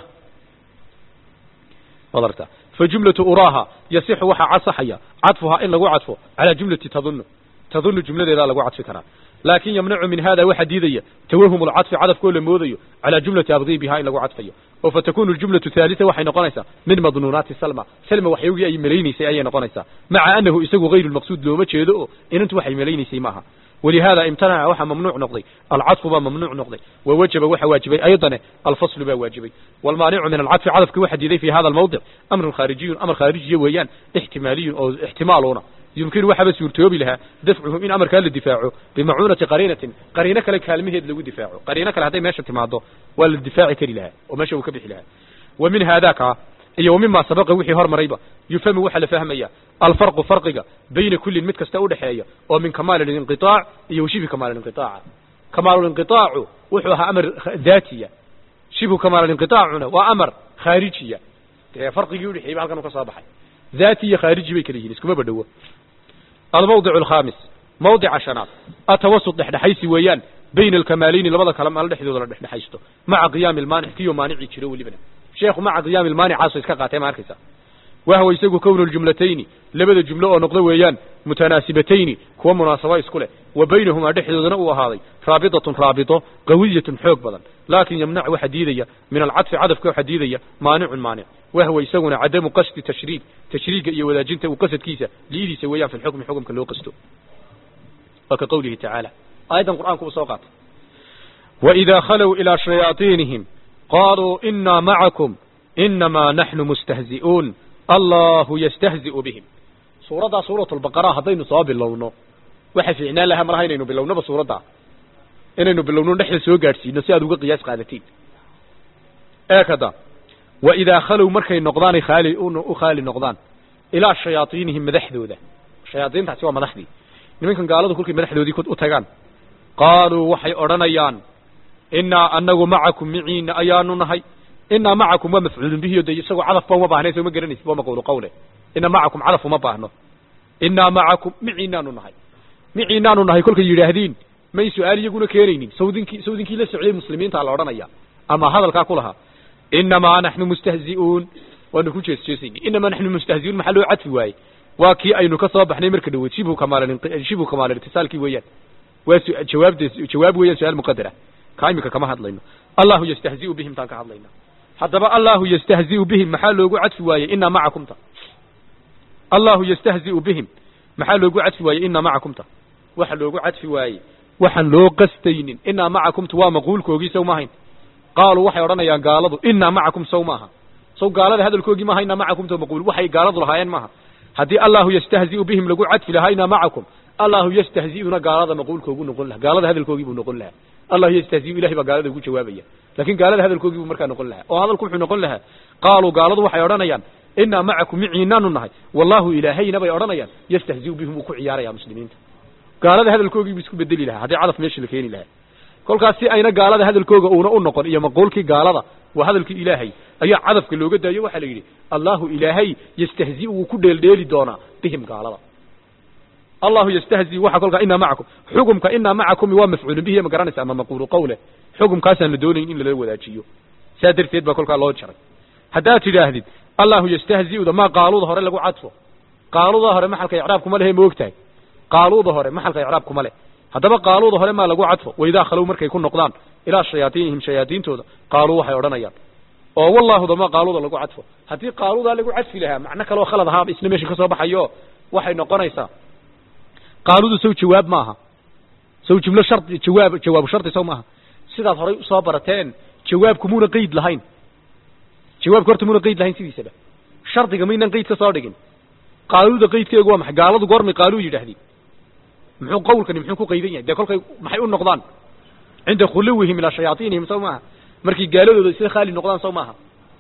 wadarta fa jumlatu uraaha yasixu waxaa casaxaya cadfuhaa in lagu cadfo calaa jumlati tadunnu tadunnu jumladeedaa lagu cadfi karaa laakin yamnacu min hada waxaa diidaya tawahum lcadfi cadafkoo la moodayo calaa jumlati abdii bihaa in lagu cadfayo oo fatakunu jumlatu haalita waxay noqonaysaa min madnuunaati salma salma waxyogii ay malaynaysay ayay noqonaysaa maca anahu isagu hayru lmaqsuud looma jeedo oo inantu waxay malaynaysay maaha ولهذا امتنع وحا ممنوع نقضي العطف با ممنوع نقضي ووجب وحا واجبي أيضا الفصل با واجبي والمانع من العطف عطف كواحد يدي في هذا الموضع أمر خارجي أمر خارجي ويان احتمالي أو احتمالنا يمكن waxa bas suurtoobi lahaa dafcuhu in amarkaa la difaaco bimacuunati qariinatin qariino kale kaalmaheed lagu difaaco qariino kale hadday meesha timaado waa la difaaci kari lahaa oo meesha uu ka bixi lahaa wa min haadaka iyo mima sabaqa wixii hormarayba yufhamu waxaa la fahmaya alfarqu farqiga bayna kullin mid kasta udhexeeya oo min kamaal linqiaac iyo shibi kamaal inqiaaca kamaalulinqiaacu wuxuu ahaa amar daatiya shibhu kamaalinqiaacuna waa amar khaarijiya dee farqigii udhexeeyba halkan u ka soo baxay daati iyo khaariji bay kala yihiin iskuma badhowo almawdic alkhamis mawdica shanaad atawasut dhexdhexaysi weeyaan bayna alkamaalayni labada kale maal dhexdooda la dhexdhexaysto maca qiyaami lmaanic kiyo maanicii jiro welibana sheekhu maca qiyaami lmaanicaasoo iska qaatay ma arkaysa wahwa isagu kownu ljumlatayni labada jumlo oo noqdo weeyaan mutanaasibatayni kuwa munaasabo isku leh wa baynahumaa dhexdoodana uu ahaaday raabidatun raabito qawiyatun xoog badan laakin yamnac waxa diidaya min alcadfi cadafka waxa diidaya maanicun maanic wahwa isaguna cadamu qasdi tashriig tashriiga iyo wadaajinta uu qasadkiisa liidiisa weeyaan fi lxukmi xukumka loo qasto waa ka qowlihi tacaala aayaddan qur'aanku uu soo qaatay waidaa khalow ilaa shayaaiinihim qaluu inaa macakum inamaa naxnu mustahzi'uun allahu yastahzi'u bihim suuraddaa suurat lbaqara haddaynu soo bilowno waxa fiicnaan lahaa malaha inaynu bilownaba suuraddaa inaynu bilowno dhexda soo gaadhsiino si aad uga qiyaas qaadatiin eekada waidaa khalow markay noqdaanay khaali u khaali noqdaan ilaa shayaaiinihim madaxdooda shayaaiintaasi waa madaxdii nimankan gaaladu kolkay madaxdoodii u tagaan qaaluu waxay odhanayaan inaa anagu macakum miciina ayaanu nahay inaa macakum waa mafcuulun bihi o de isagoo cadafba uma baahna soo ma garanaysid waa maqulu qawle ina macakum cadaf uma baahno inaa macakum miciinaanu nahay miciinaanu nahay kolkay yidhaahdiin may su-aal iyaguna keenaynin sawdinkii sawdinkii la socday muslimiinta la odhanaya ama hadalkaa ku lahaa inamaa naxnu mustahzi'uun waanu ku jees jeesayni inamaa naxnu mustahzi'uun maxaa loo cadfi waaye waa kii aynu ka soo baxnay marka dhaweyd shibhu kamaal shibhu kamaal irtisaalkii weeyaan waa jawaabde jawaab weeyaan su-aal muqadara kaa imika kama hadlayno allahu yastahzi'u bihim taan ka hadlayna haddaba allahu yastahzi'u bihim maxaa loogu cadfi waayey inaa macakumta allahu yastahzi'u bihim maxaa loogu cadfi waayey inaa macakumta waxa loogu cadfi waayey waxaan loo qastaynin inaa macakumta waa maquulkoogii sow maahayn qaaluu waxay odhanayaan gaaladu inaa macakum sow maaha sow gaalada hadalkoogii maaha inaa macakumta maquul waxay gaaladu lahaayeen maaha haddii allahu yastahzi'u bihim lagu cadfi lahaa inaa macakum allahu yastahzi'una gaalada maquulkoogu noqon laha gaalada hadalkoogii buu noqon lahaa allahu yastahzi'u ilahay baa gaalada ugu jawaabaya lakin gaalada hadalkoogii buu markaa noqon lahaa oo hadalku wuxuu noqon lahaa qaaluu gaaladu waxay odhanayaan inaa macakum miciinaanu nahay wallahu ilaahayna bay odhanayaan yastahzi'u bihim uu ku ciyaaraya muslimiinta gaalada hadalkoogii buu isku bedeli lahaa haddii cadaf meesha la keeni lahaa kolkaas si ayna gaalada hadalkooga uuna u noqon iyo maquulkii gaalada waa hadalkii ilaahay ayaa cadafka looga daayo waxaa la yidhi allahu ilaahay yastahzi'u wuu ku dheeldheeli doonaa bihim gaalada allahu yastahzi waxa kolkaa inaa macakum xukumka inaa macakumi waa mafcuulun bihi ma garanaysa ama maquulu qawle xukumkaasaan la doonayn in lala wadaajiyo saa darteed baa kolkaa loo jaray haddaad tidhaahdid allahu yastahzi'uda maa qaaluuda hore lagu cadfo qaaluuda hore maxalka icraabkuma lehe ma ogtahay qaaluuda hore maxalka icraabkuma leh haddaba qaaluuda hore maa lagu cadfo waidaa khalow markay ku noqdaan ilaa shayaaiinihim shayaadiintooda qaaluu waxay odhanayaan oo wallaahuda maa qaaluuda lagu cadfo haddii qaaluudaa lagu cadfi lahaa macno kaleoo khalad ahaaba isna meesha ka soo baxayo waxay noqonaysaa qaaludu sow jawaab maaha sow jumlo shardi jawaab jawaabu shardi sow maaha sidaad horay usoo barateen jawaabku muuna qeyd lahayn jawaabku horta muuna qeyd lahayn sidiisaba shardiga maynan qeyd ka soo dhigin qaaluuda qeydkeegu waa maxay gaaladu goormay qaaluu yidhaahdeen muxuu qawlkani muxuu ku qaydan yahay dee kolkay maxay u noqdaan cinda khuluwihim ilaa shayaaiinihim sow maaha markay gaaladooda isla khaali noqdaan sow maaha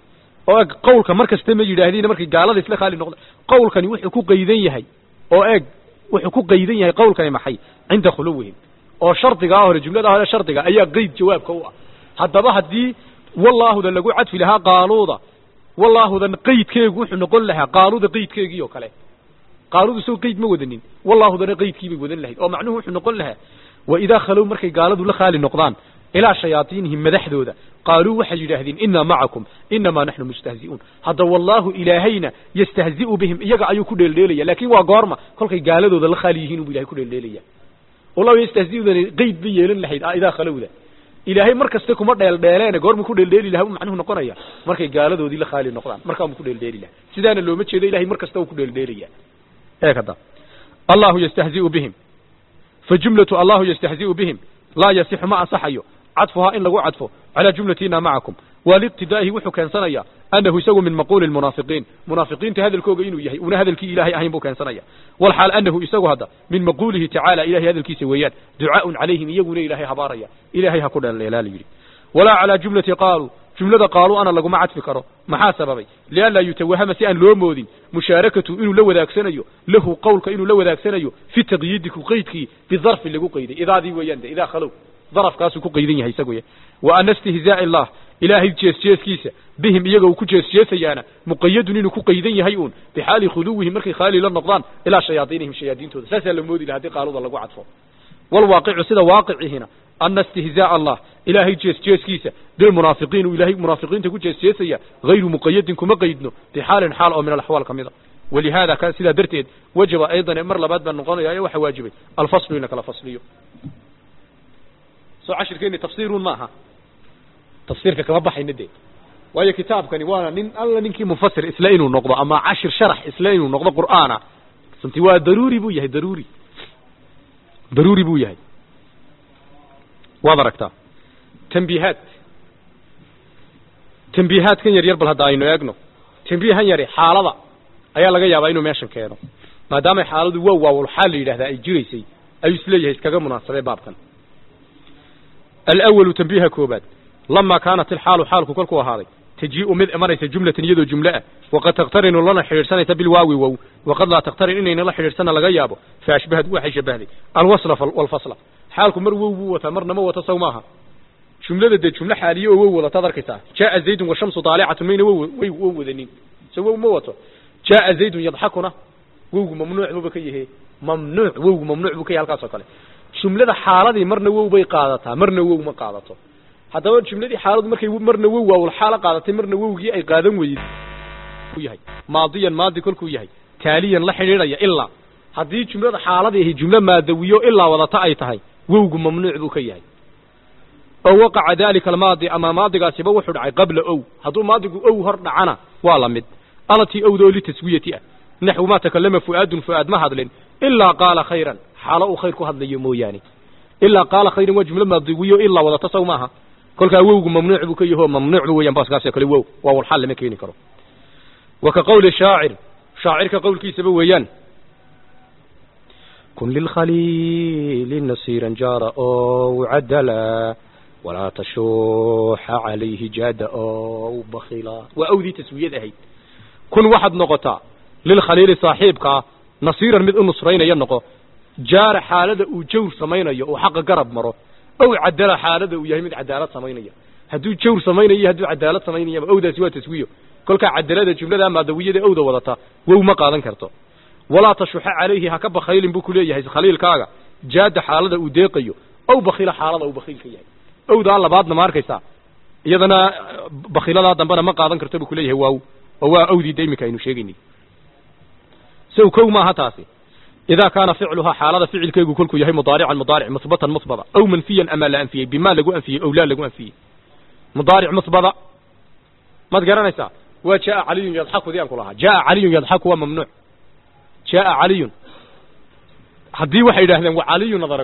oo eeg qawlka mar kasta ma yidhaahdeen markay gaalada isla khaali noqdaan qawlkani wuxuu ku qaydan yahay oo eeg wuxuu ku qaydan yahay qawlkani maxay cinda khuluwihim oo shardigaa hore jumladaa hore shardiga ayaa qeyd jawaabka u ah haddaba haddii wallaahuda lagu cadfi lahaa qaaluuda wallaahudan qeydkeegu wuxuu noqon lahaa qaaluuda qeydkeegii oo kale qaaluudu sow qeyd ma wadanin wallaahudana qeydkii bay wadan lahayd oo macnuhu wuxuu noqon lahaa waidaa khalow markay gaaladu la khaali noqdaan ilaa shayaaiinihim madaxdooda qaaluu waxay yidhaahdeen inaa macakum inamaa naxnu mustahzi'uun hadda wallaahu ilaahayna yastahzi'u bihim iyaga ayuu ku dheeldheelaya laakiin waa goorma kolkay gaaladooda la khaali yihiin unbu ilahay ku dheeldheelaya wallahu yastahzi'udani qeyd bay yeelan lahayd idaa khalowda ilaahay mar kaste kuma dheeldheeleene goormu ku dheeldheeli lahaa u macnuhu noqonaya markay gaaladoodii la khaali noqdaan markaanbu ku dheeldheeli laha sidaana looma jeedo ilahay mar kasta uu ku dheeldheelaya eeg hadda allahu yastahzi'u bihim fa jumlatu allahu yastahzi'u bihim laa yasixu ma ansaxayo cadfuhaa in lagu cadfo calaa jumlatina macakum waliqtidaa'ihi wuxuu keensanayaa annahu isagu min maquuli lmunaafiqiin munaafiqiinta hadalkooga inuu yahay una hadalkii ilaahay ahayn buu keensanaya walxaal annahu isagu hadda min maquulihi tacaala ilahay hadalkiisa weeyaan ducaaun calayhim iyaguna ilaahay habaaraya ilaahay ha ku dheeldheelaa la yidhi walaa calaa jumlati qaaluu jumlada qaaluu ana laguma cadfi karo maxaa sababay lianlaa yutawahama si aan loo moodin mushaarakatu inuu la wadaagsanayo lahu qowlka inuu la wadaagsanayo fi taqyiidi ku qeydkii bidarfi lagu qayday idaadii weeyaan de idaa khalow darafkaasuu ku qaydan yahay isagu wa ana istihzaa'i allah ilaahay jeesjeeskiisa bihim iyaga uu ku jeesjeesayaana muqayadun inuu ku qaydan yahay uun bixaali khuluwihim markay khaali la noqdaan ilaa shayaaiinihim shayaadiintooda saasaa la moodi laha haddii qaaluda lagu cadfo walwaaqicu sida waaqicihina ana istihzaa'a allah ilaahay jeesjeeskiisa bilmunaafiqiin uu ilaahay munaafiqiinta ku jeesjeesaya hayru muqayadin kuma qaydno bixaalin xaal oo min alaxwaal ka mid a walihaada ka sidaa darteed wajaba aydan mar labaad baa noqonaya ee waxaa waajibay alfaslu in la kala fasliyo soo cashirkeeni tafsiirun maaha tafsiirka kama baxayna dee waayo kitaabkani waana nin alla ninkii mufasir isla inuu noqdo ama cashir sharax isla inuu noqdo qur'aana runtii waa daruuri buu yahay daruuri daruuri buu yahay waad aragtaa tambiihaad tambiihaadkan yar yar bal hadda aynu eegno tambiihan yari xaalada ayaa laga yaabaa inuu meeshan keeno maadaamay xaaladu waa waawal xaal la yidhahdaa ay jiraysay ayuu isleeyahay iskaga munaasabay baabkan alawalu tambiiha koobaad lamaa kaanat ilxaalu xaalku kolkuu ahaaday tajii'u mid imanaysa jumlatan iyadoo jumle ah waqad takhtarinu lana xidhiidhsanaysa bilwaawi wow waqad laa takhtarin inayna la xidhiidhsana laga yaabo fa ashbahad waxay shabahday alwasla walfasla xaalku mar wow buu wataa marna ma wato saw maaha jumlada dee jumlo xaaliye oo wow wadataad arkaysaa jaaa zaydun washamsu daalicatun mayna wow way wow wadanin so wow ma wato jaaa zaydun yadxakuna wowgu mamnuuc buuba ka yahe mamnuuc wowgu mamnuuc buu ka yahay halkaas oo kale jumlada xaaladii marna wow bay qaadataa marna wow ma qaadato haddaba jumladii xaaladu markay marna wow waawul xaalo qaadatay marna wowgii ay qaadan weyday yahay maadiyan maadi kolkuu yahay taaliyan la xidhiidhaya ilaa haddii jumlada xaaladii ahi jumlo maadawiyo ilaa wadata ay tahay wowgu mamnuuc buu ka yahay oo waqaca dalika almaadi ama maadigaasiba wuxuu dhacay qabla ow hadduu maadigu ow hor dhacana waa la mid alatii owda oo litaswiyati ah naxwu maa takalama fu'aadun fu'aad ma hadlin ilaa qaala khayran xaalo uu khayr ku hadlayo mooyaane ilaa qaala khayran waa jumlo maadiwiyo ilaa wadata saw maaha kolkaa wowgu mamnuuc buu ka yaho mamnuuc bu weyan baaskaasoo kale wow waa walxal lama keeni karo wa ka qowli shaacir shaacirka qowlkiisaba weeyaan kun lilkhaliili nasiiran jaara ow cadala walaa tashuuxa calayhi jaada ow bakila waa awdii taswiyad ahayd kun waxaad noqotaa lilkhaliili saaxiibkaa nasiiran mid u nusraynaya noqo jaara xaalada uu jawr samaynayo uu xaqa garab maro ow cadala xaalada uu yahay mid cadaalad samaynaya hadduu jawr samaynayo hadduu cadaalad samaynayaba owdaasi waa taswiyo kolkaa cadalada jumlada maadawiyada owda wadata wow ma qaadan karto walaa tashuxa calayhi ha ka bakhaylin buu ku leeyahay khaliilkaaga jaada xaalada uu deeqayo ow bakhila xaalada uu bakhiil ka yahay owdaa labaadna ma arkaysaa iyadana bakhiladaa dambena ma qaadan karto buu kuleeyahay waaw oo waa awdii da iminka aynu sheegaynay sow kow maaha taasi idaa kaana ficluhaa xaalada ficilkeegu kolkuu yahay mudaarican mudaaric musbatan musbada aw manfiyan ama la anfiyey bimaa lagu anfiyey ow laa lagu anfiyey mudaaric musbada maad garanaysaa waa jaaa caliyun yadxaku di aan ku lahaa jaaa caliyun yadxaku waa mamnuuc jaaa caliyun haddii waxay yidhahdeen wa caliyun ad aragto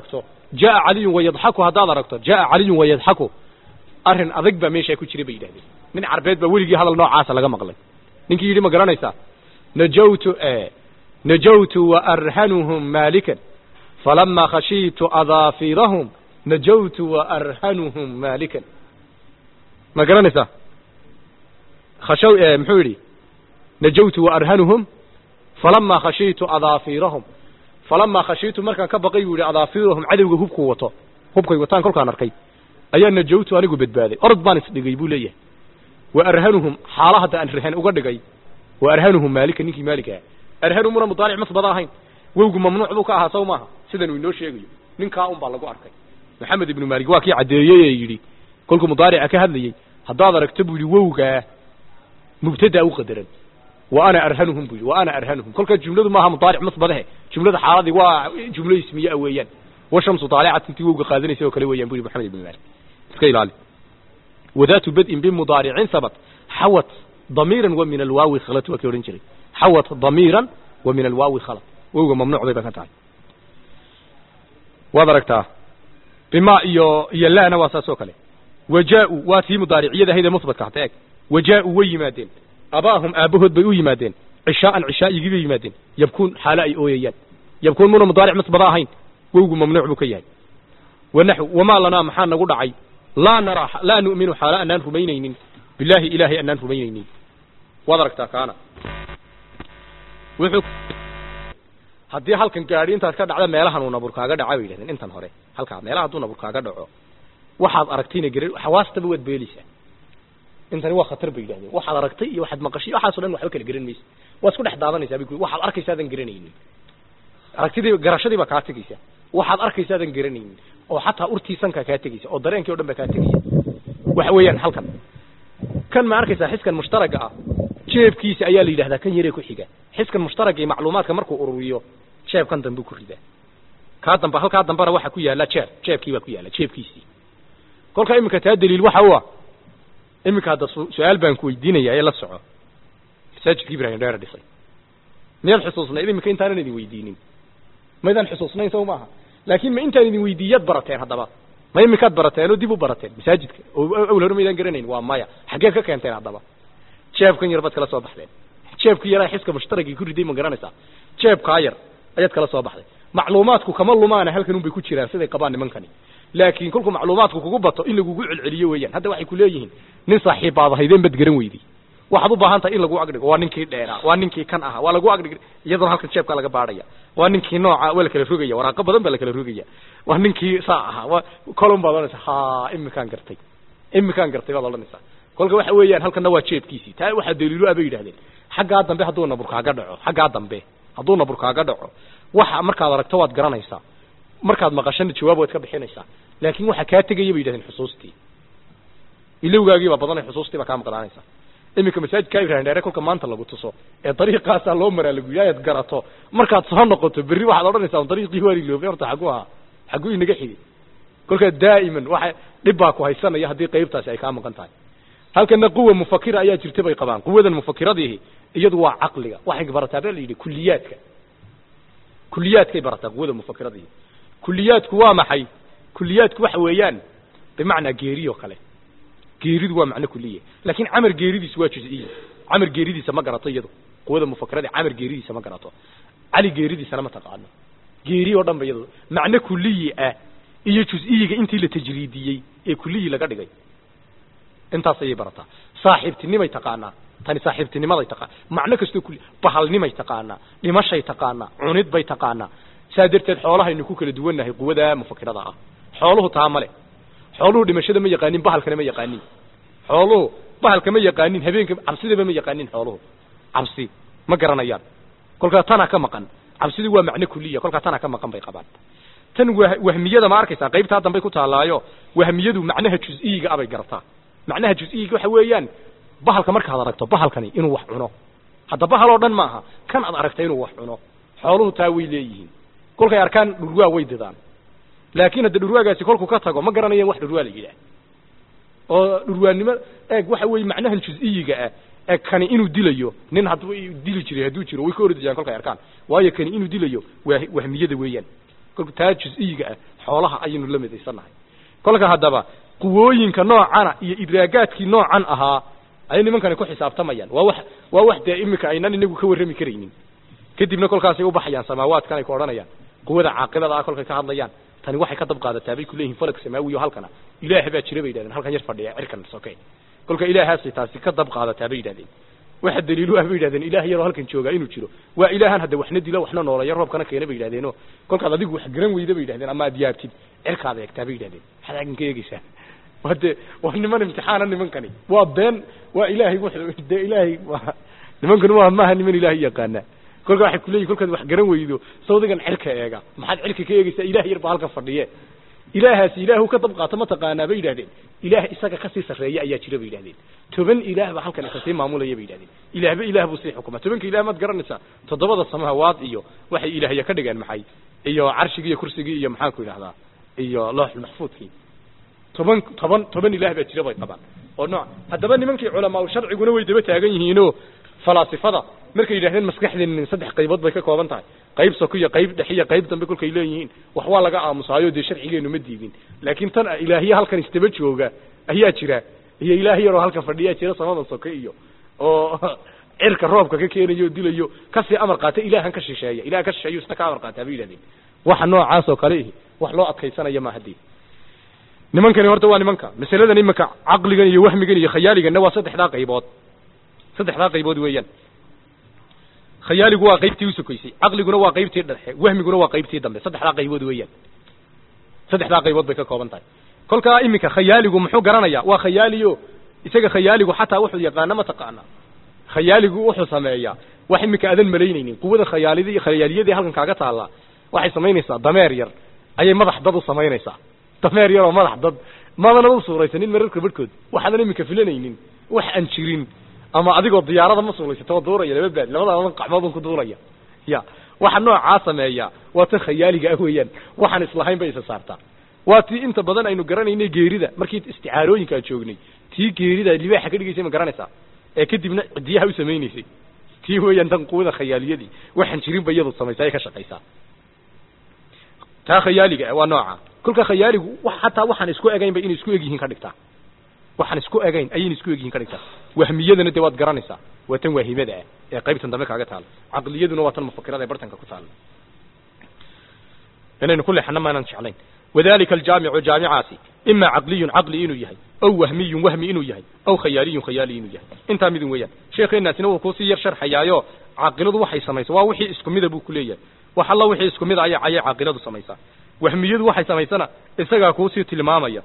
jaa caliyun wayadxaku haddaad aragto jaa caliyun wayadxaku arrin adag baa meeshaa ku jira bay yidhahdeen nin carbeed baa weligii hadal noocaasa laga maqlay ninkii yidhi ma garanaysaa najawtu najawtu waarhanuhum maalikan falama khashiitu adaafirahum najawtu waarhanuhum maalikan ma garanaysaa khashaw muxuu yidhi najawtu waarhanuhum falama khashiitu adaafirahum falama khashiitu markaan ka baqay buu yidhi adaafirahum cadowga hubku wato hubkay wataan kolkaan arkay ayaa najawtu anigu badbaaday orod baan isdhigay buu leeyahay wa arhanuhum xaala hadda aan rahan uga dhigay wa arhanuhum maalika ninkii maalika ah arhanumuna mudaaric masbada ahayn wowgu mamnuuc buu ka ahaa saw maaha sidan uu inoo sheegayo ninkaa un baa lagu arkay maxamed ibnu maalik waa kii caddeeyey ee yidhi kolkuu mudaarica ka hadlayey haddaad aragto buu yidhi wowgaa mubtada u qadaran wa ana arhanuhum buu yidhi wa ana arhanuhum kolkaa jumladu maaha mudaaric masbadahe jumlada xaaladii waa jumlo ismiye ah weeyaan washamsu daalicat intii wowga qaadanaysa oo kale weeyaan bu yidhi maxamed ibnu maalik iska ilaali wadaatu bad'in bimudaaricin sabat xawat damiiran wa min alwaawi khalat waa kii odhan jiray xawat damiiran wa min alwaawi khalat wowga mamnuuc bay ba ka tahay waad aragtaa bima iyo iyo laana waa saas oo kale wajaa'u waa tii mudaariciyada ahayd ee musbatka hata eeg wajaa'u way yimaadeen abaahum aabbahood bay u yimaadeen cishaa'an cishaa'igii bay yimaadeen yabkuun xaalo ay ooyayaan yabkuun muna mudaaric masbada ahayn wowgu mamnuuc buu ka yahay wanaxw wamaa lanaa maxaa nagu dhacay laa naraa laa nu'minu xaalo anaan rumaynaynin bilaahi ilaahay anaan rumaynaynin waad aragtaa kaana wuxuu haddii halkan gaadhi intaad ka dhacda meelahan uu nabur kaaga dhaca bay yidhahdeen intan hore halkaa meelaha hadduu nabur kaaga dhaco waxaad aragtayna garan xawaastaba waad beelaysaa intani waa khatar bay yidhahdeen waxaad aragtay iyo waxaad maqashay waxaaso dhan waxba kala garan maysa waa isku dhex daadanaysaa bay ku waxaad arkaysaadan garanaynin aragtidii garashadii baa kaa tegaysa waxaad arkaysaadan garanaynin oo xataa urtii sankaa kaa tegaysa oo dareenkii o dhan baa kaa tegaysa waxa weeyaan halkan kan ma arkaysaa xiskan mushtaraga ah jeebkiisa ayaa la yidhahdaa kan yaree ku xiga xiskan mushtaraga iyo macluumaadka markuu ururiyo jeebkan dambe ku ridaa kaa dambe halkaa dambena waxa ku yaalla jeeb jeebkii baa ku yaalla jeebkiisii kolkaa iminka taa daliil waxa u ah iminka hadda su-aal baan ku weydiinaya ee la soco masaajidka ibrahim dheere dhisay miyaad xusuusnayd iminka intaanan idin weydiinin maydaan xusuusnayn saw maaha laakiin ma intaan idin weydiiyaad barateen haddaba ma iminkaad barateen oo dib u barateen masaajidka oo awl hore maydaan garanayn waa maya xaggeed ka keenteen haddaba jeebkan yar baad kala soo baxdeen jeebkii yaraa xiska mushtaragii ku riday ma garanaysaa jeebkaa yar ayaad kala soo baxday macluumaadku kama lumaana halkan un bay ku jiraan siday qabaan nimankani laakiin kolkuu macluumaadku kugu bato in lagugu celceliyo weeyaan hadda waxay ku leeyihiin nin saaxiibbaad ahaydeen bad garan weyday waxaad u baahan tahay in lagu agdhigo waa ninkii dheeraa waa ninkii kan ahaa waa lagu agdhig iyadoo halkan jeebkaa laga baadhaya waa ninkii nooca waa la kala rogaya waraaqo badan baa la kala rogaya waa ninkii saa ahaa waa colon baad odhanaysaa ha imikaan gartay imikaan gartay baad odhanaysaa kolka waxa weeyaan halkanna waa jeebkiisii taa waxaa daliilo ah bay yidhahdeen xaggaa dambe hadduu nabur kaaga dhaco xaggaa dambe hadduu nabur kaaga dhaco waxa markaad aragto waad garanaysaa markaad maqashana jawaab waad ka bixinaysaa laakiin waxa kaa tegaya bay yidhahdeen xusuustii ilowgaagii baa badanay xusuustii baa kaa maqlaanaysaa iminka masaajidka ibrahim dheere kolka maanta lagu tuso ee dariiqaasaa loo maraa lagu yidhi ayaad garato markaad soo noqoto berri waxaad odhanaysaa dariiqii waa iloobay horta xagu ahaa xaguu inaga xigay kolkaa daa'iman waxa dhib baa ku haysanaya haddii qaybtaasi ay kaa maqan tahay halkana quwa mufakira ayaa jirta bay qabaan quwadan mufakiradiihi iyadu waa caqliga waxay barataa baa la yidhi kuliyaadka kuliyaadkay barataa quwada mufakiradiihi kuliyaadku waa maxay kuliyaadku waxa weeyaan bimacnaa geeri oo kale geeridu waa macno kuliya laakiin camar geeridiisu waa juziya camar geeridiisa ma garato iyadu quwada mufakirada camar geeridiisa ma garato cali geeridiisana ma taqaano geeri oo dhan ba iyadu macno kuliyi ah iyo juziyiga intii la tajriidiyey ee kuliyi laga dhigay intaas ayay barataa saaxiibtinimay taqaanaa tani saaxiibtinimaday taqaana macno kastoo kuli bahalnimay taqaanaa dhimashay taqaanaa cunid bay taqaanaa saa darteed xoolahaynu ku kala duwannahay quwada mufakirada ah xooluhu taa male xooluhu dhimashada ma yaqaanin bahalkana ma yaqaanin xooluhu bahalka ma yaqaanin habeenka cabsidaba ma yaqaanin xooluhu cabsi ma garanayaan kolkaa tanaa ka maqan cabsidu waa macno kuliya kolkaa tanaa ka maqan bay qabaan tan wahmiyada ma arkaysaa qaybtaa dambay ku taallaayo wahmiyadu macnaha juz-iyiga abay garataa macnaha juz-iyiga waxa weeyaan bahalka markaad aragto bahalkani inuu wax cuno hadda bahal oo dhan maaha kan aad aragtay inuu wax cuno xooluhu taa way leeyihiin kolkay arkaan dhurwaa way didaan laakiin hadda dhurwaagaasi kolku ka tago ma garanayaan wax dhurwaa la yidhaah oo dhurwaannimo eeg waxa weeye macnahan juz-iyiga ah ee kani inuu dilayo nin hadduu dili jiray hadduu jiro way ka ordayaan kolkay arkaan waayo kani inuu dilayo waa wahmiyada weeyaan kolka taa jus-iyiga ah xoolaha ayaynu la midaysannahay kolka haddaba quwooyinka noocana iyo idraagaadkii noocan ahaa ayay nimankani ku xisaabtamayaan waa wax waa wax dee imika aynan inagu ka warrami karaynin kadibna kolkaasay ubaxayaan samaawaadkan ay ku odhanayaan quwada caaqilada ah kolkay ka hadlayaan tani waxay ka dab qaadataa bay kuleeyihin falag samaawiyo halkana ilaah baa jira bay yidhahdeen halkan yar fadhiya cirkan soke kolka ilaahaasay taasi ka dab qaadataa bay yidhahdeen waxa daliilu ah bay yidhahdeen ilaah yaroo halkan joogaa inuu jiro waa ilaahan hadda waxna dilo waxna nooleeya roobkana keena bay yidhahdeeno kolkaad adigu wax garan weyda bay yidhahdeen ama aad yaabtid cirkaad eegtaa bay yidhahdeen maxaad halkan ka eegeysaa waa de waa niman imtixaana nimankani waa been waa ilaahay wuxuu dee ilaahay waa nimankani waa maaha niman ilaahay yaqaana kolka waxay kuleeyihin kolkaad wax garan weydo sawdigan cirka eega maxaad cirka ka eegeysaa ilaah yar baa halkan fadhiye ilaahaasi ilaahu ka dab qaato ma taqaanaa bay yidhahdeen ilaah isaga kasii sarreeya ayaa jira bay yidhahdeen toban ilaah baa halkan isa sii maamulaya bay yidhahdeen ilaahba ilaah buu sii xukuma tobanka ilaah maad garanaysaa toddobada samahawaad iyo waxay ilaahya ka dhigeen maxay iyo carshigii iyo kursigii iyo maxaan ku yidhahdaa iyo looxul maxfuudkii toban toban toban ilaah baa jira bay qabaan oo nooc haddaba nimankii culamaa sharciguna way daba taagan yihiinoo falaasifada markay yidhahdeen maskaxdeen saddex qaybood bay ka kooban tahay qayb soko iyo qayb dhex iyo qayb dambe kolkay leeyihiin wax waa laga aamusaayo dee sharcigeenu ma diidin laakiin tan ilaahye halkan isdaba jooga ayaa jira iyo ilaah yaroo halkan fadhiyaa jira samadan soke iyo oo cirka roobka ka keenayo o dilayo kasii amar qaata ilaahan ka shisheeya ilahan ka shisheeyo isna ka amar qaataa bay yidhahdeen waxa noocaas oo kale ihi wax loo adkaysanaya ma haddii nimankani horta waa nimanka masaladan iminka caqligan iyo wahmigan iyo khayaaliganna waa saddexdaa qaybood saddexdaa qaybood weeyaan khayaaligu waa qaybtii usokaysay caqliguna waa qaybtii dhexe wahmiguna waa qaybtii dambe saddexdaa qaybood weeyaan saddexdaa qaybood bay ka kooban tahay kolkaa iminka khayaaligu muxuu garanayaa waa khayaaliyo isaga khayaaligu xataa wuxuu yaqaana ma taqaana khayaaligu wuxuu sameeyaa wax iminka aadan malaynaynin quwada khayaalidi khayaaliyadii halkan kaaga taallaa waxay samaynaysaa dameer yar ayay madax dad u samaynaysaa dameer yaroo madax dad madana u suuraysanin mararka barhkood waxaadan iminka filanaynin wax aan jirin ama adigoo diyaarada ma suulaysato oo duuraya laba baad labadaadan qacmoodun ku duulaya ya waxa noocaa sameeya waa tan khayaaliga ah weeyaan waxaan islahayn bay isa saartaa waa tii inta badan aynu garanaynay geerida markii isticaarooyinka aan joognay tii geerida libaaxa ka dhigaysay ma garanaysaa ee kadibna cidiyaha u samaynaysay tii weeyaan tan quwada khayaaliyadii waxaan jirin ba iyadu samaysa ay ka shaqaysaa taa khayaaliga ah waa nooca kolka khayaaligu wax hataa waxaan isku egayn bay inay isku egyihiin ka dhigtaa waxaan isku egayn ayayna isku egyihiin ka dhigtaa wahmiyadana dee waad garanaysaa waa tan waahimada ah ee qaybtan dambe kaaga taala caqliyaduna waa tan mufakirada ee bartanka ku taala inaynu ku leexana maanaan jeclayn wadalika aljaamicu jaamicaasi ima caqliyun caqli inuu yahay aw wahmiyun wahmi inuu yahay aw khayaaliyun khayaali inuu yahay intaa midun weeyaan sheekeenaasina wuu kuusii yar sharxayaayo caaqiladu waxay samaysaa waa wixii isku mida buu kuleeyahay wax alla wixii isku mid aya ayay caaqiladu samaysaa wahmiyadu waxay samaysana isagaa kuusii tilmaamaya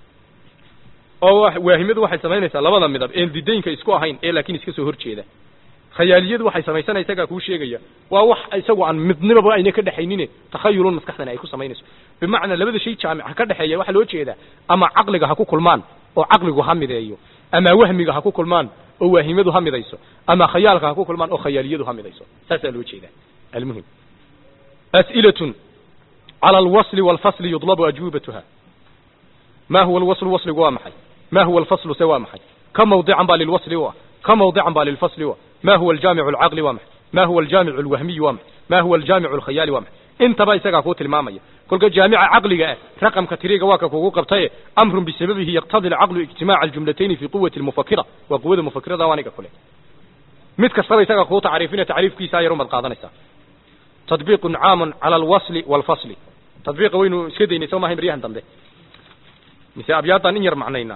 oo waahimadu waxay samaynaysaa labada midab een didaynka isku ahayn ee laakiin iska soo horjeeda khayaaliyadu waxay samaysana isagaa kuu sheegaya waa wax isagu aan midnimaba ayna ka dhexaynine takhayulun maskaxdani ay ku samaynayso bimacnaa labada shay jaamica ka dhexeeya waxaa loo jeedaa ama caqliga ha ku kulmaan oo caqligu ha mideeyo ama wahmiga ha ku kulmaan oo waahimadu ha midayso ama khayaalka ha ku kulmaan oo khayaaliyadu ha midayso saasaa loo jeedaa almuhim as'ilatun cala alwasli walfasli yudlabu ajwibatuha ma huwa alwaslu wasligu waa maxay ma huwa alfaslu se waa maxay ka mawdican baa lilwasli u ah ka mawdican baa lilfasli u ah ma huwa aljaamicu alcaqli waa maxay ma huwa aljaamicu alwahmiyi waa maxay ma huwa aljaamicu alkhayaali waa maxay intaba isagaa kuu tilmaamaya kolka jaamica caqliga ah raqamka tiriga waa ka kugu qabtaye amrun bisababihi yaqtadi alcaqlu ijtimaaca aljumlatayni fi quwati almufakira waa quwada mufakirada waa aniga kule mid kastaba isagaa kuu tacriifina tacriifkiisa yar umad qaadanaysaa tadbiiqun caamun cala alwasli walfasli tadbiiqa waynu iska daynay soo maahay maryahan dambe mise abyaadan in yar macnaynaa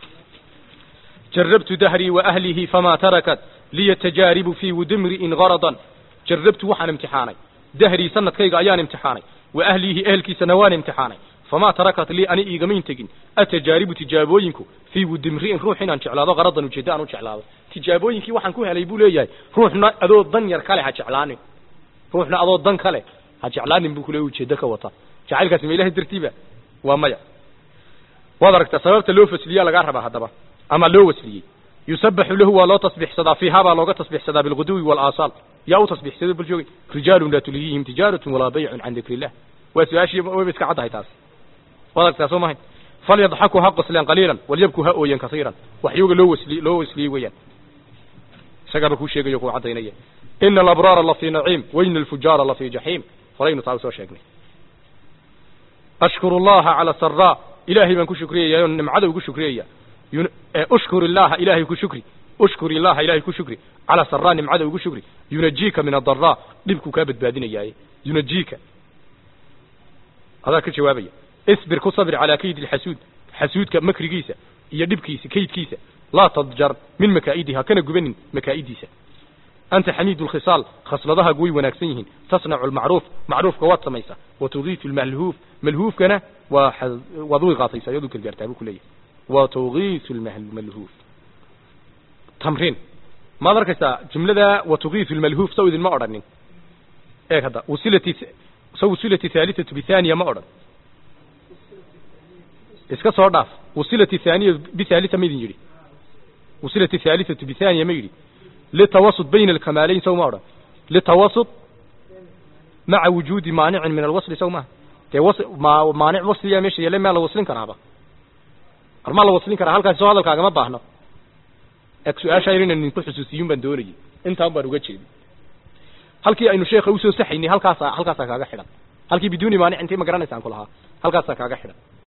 jarabtu dahrii waahlihi famaa tarakat liya tajaaribu fii wudimri'in garadan jarabtu waxaan imtixaanay dahrii sanadkayga ayaan imtixaanay wa ahlihi ehelkiisana waan imtixaanay famaa tarakat lii ani iigamayn tegin atajaaribu tijaabooyinku fii wudimri'in ruux inaan jeclaado garadan ujeeddo aan u jeclaado tijaabooyinkii waxaan ku helay buu leeyahay ruuxna adoo dan yar kale ha jeclaanin ruuxna adoo dan kale ha jeclaanin buu kuleeyahy ujeeddo ka wata jacaylkaasi ma ilahay dartiiba waa maya waad aragtaa sababta loo fasliyaa lagaa rabaa haddaba ama loo wasliyey yusabaxu lahu waa loo tasbixsadaa fiihaa baa looga tasbixsadaa bilguduwi walaasaal yaa u tasbixsada bal joogay rijaalun laa tulihihim tijaaratun walaa baycun can dikri illah waa su-aashii wayba iska caddahay taasi waad aragtaa soo mahayn falyadxaku ha qosleen qaliilan walyabku ha ooyen kasiiran waxyooga loo wasli loo wasliyey weeyaan isagaaba kuu sheegayo kuu caddaynaya ina alabraara la fii naciim waina alfujaara la fii jaxiim horaynu taa usoo sheegnay ashkuru allaha cala saraa ilaahay baan ku shukriyaya oo nimcada ugu shukriyaya ushkur illaha ilaahay ku shukri ushkur illaha ilaahay ku shukri cala saraa nimcada ugu shukri yunajiika min adaraa dhibkuu kaa badbaadinayaaye yunajiika adaa ka jawaabaya isbir ku sabir calaa kaydi lxasuud xasuudka makrigiisa iyo dhibkiisa kaydkiisa laa tadjar min makaa'idiha kana gubanin makaa'idiisa anta xamiidu lkhisaal khasladahagu way wanaagsan yihiin tasnacu lmacruuf macruufka waad samaysaa wa tugiitu lmalhuuf malhuufkana waa waad u iqaataysaa iyadu gargaartaa buu ku leeyahay wa tugiitu lmalhuuf tamriin maad arkaysaa jumlada wa tugiitu lmalhuuf saw idinma odhanin eeg hadda wasilati sa wasilati thalithatu bithaniya ma odhan iska soo dhaaf wasilati thaniya bithalitha ma idin yidhi wasilati thalithatu bithaniya ma yidhi litawasut bayna alkamaalayn saw ma odhan litawasut maca wujuudi maanicin min alwasli saw maaha dee was ma maanic wasliya meesha yalle maa la waslin karaaba armaa la waslin karaa halkaasi soo hadalkaagama baahno eg su-aashaa yar inaan idinku xusuusiyun baan doonayay intaan baan uga jeedin halkii aynu sheekha usoo saxaynay halkaasaa halkaasaa kaaga xidhan halkii biduuni maanic intii ma garanaysaan ku lahaa halkaasaa kaaga xidhan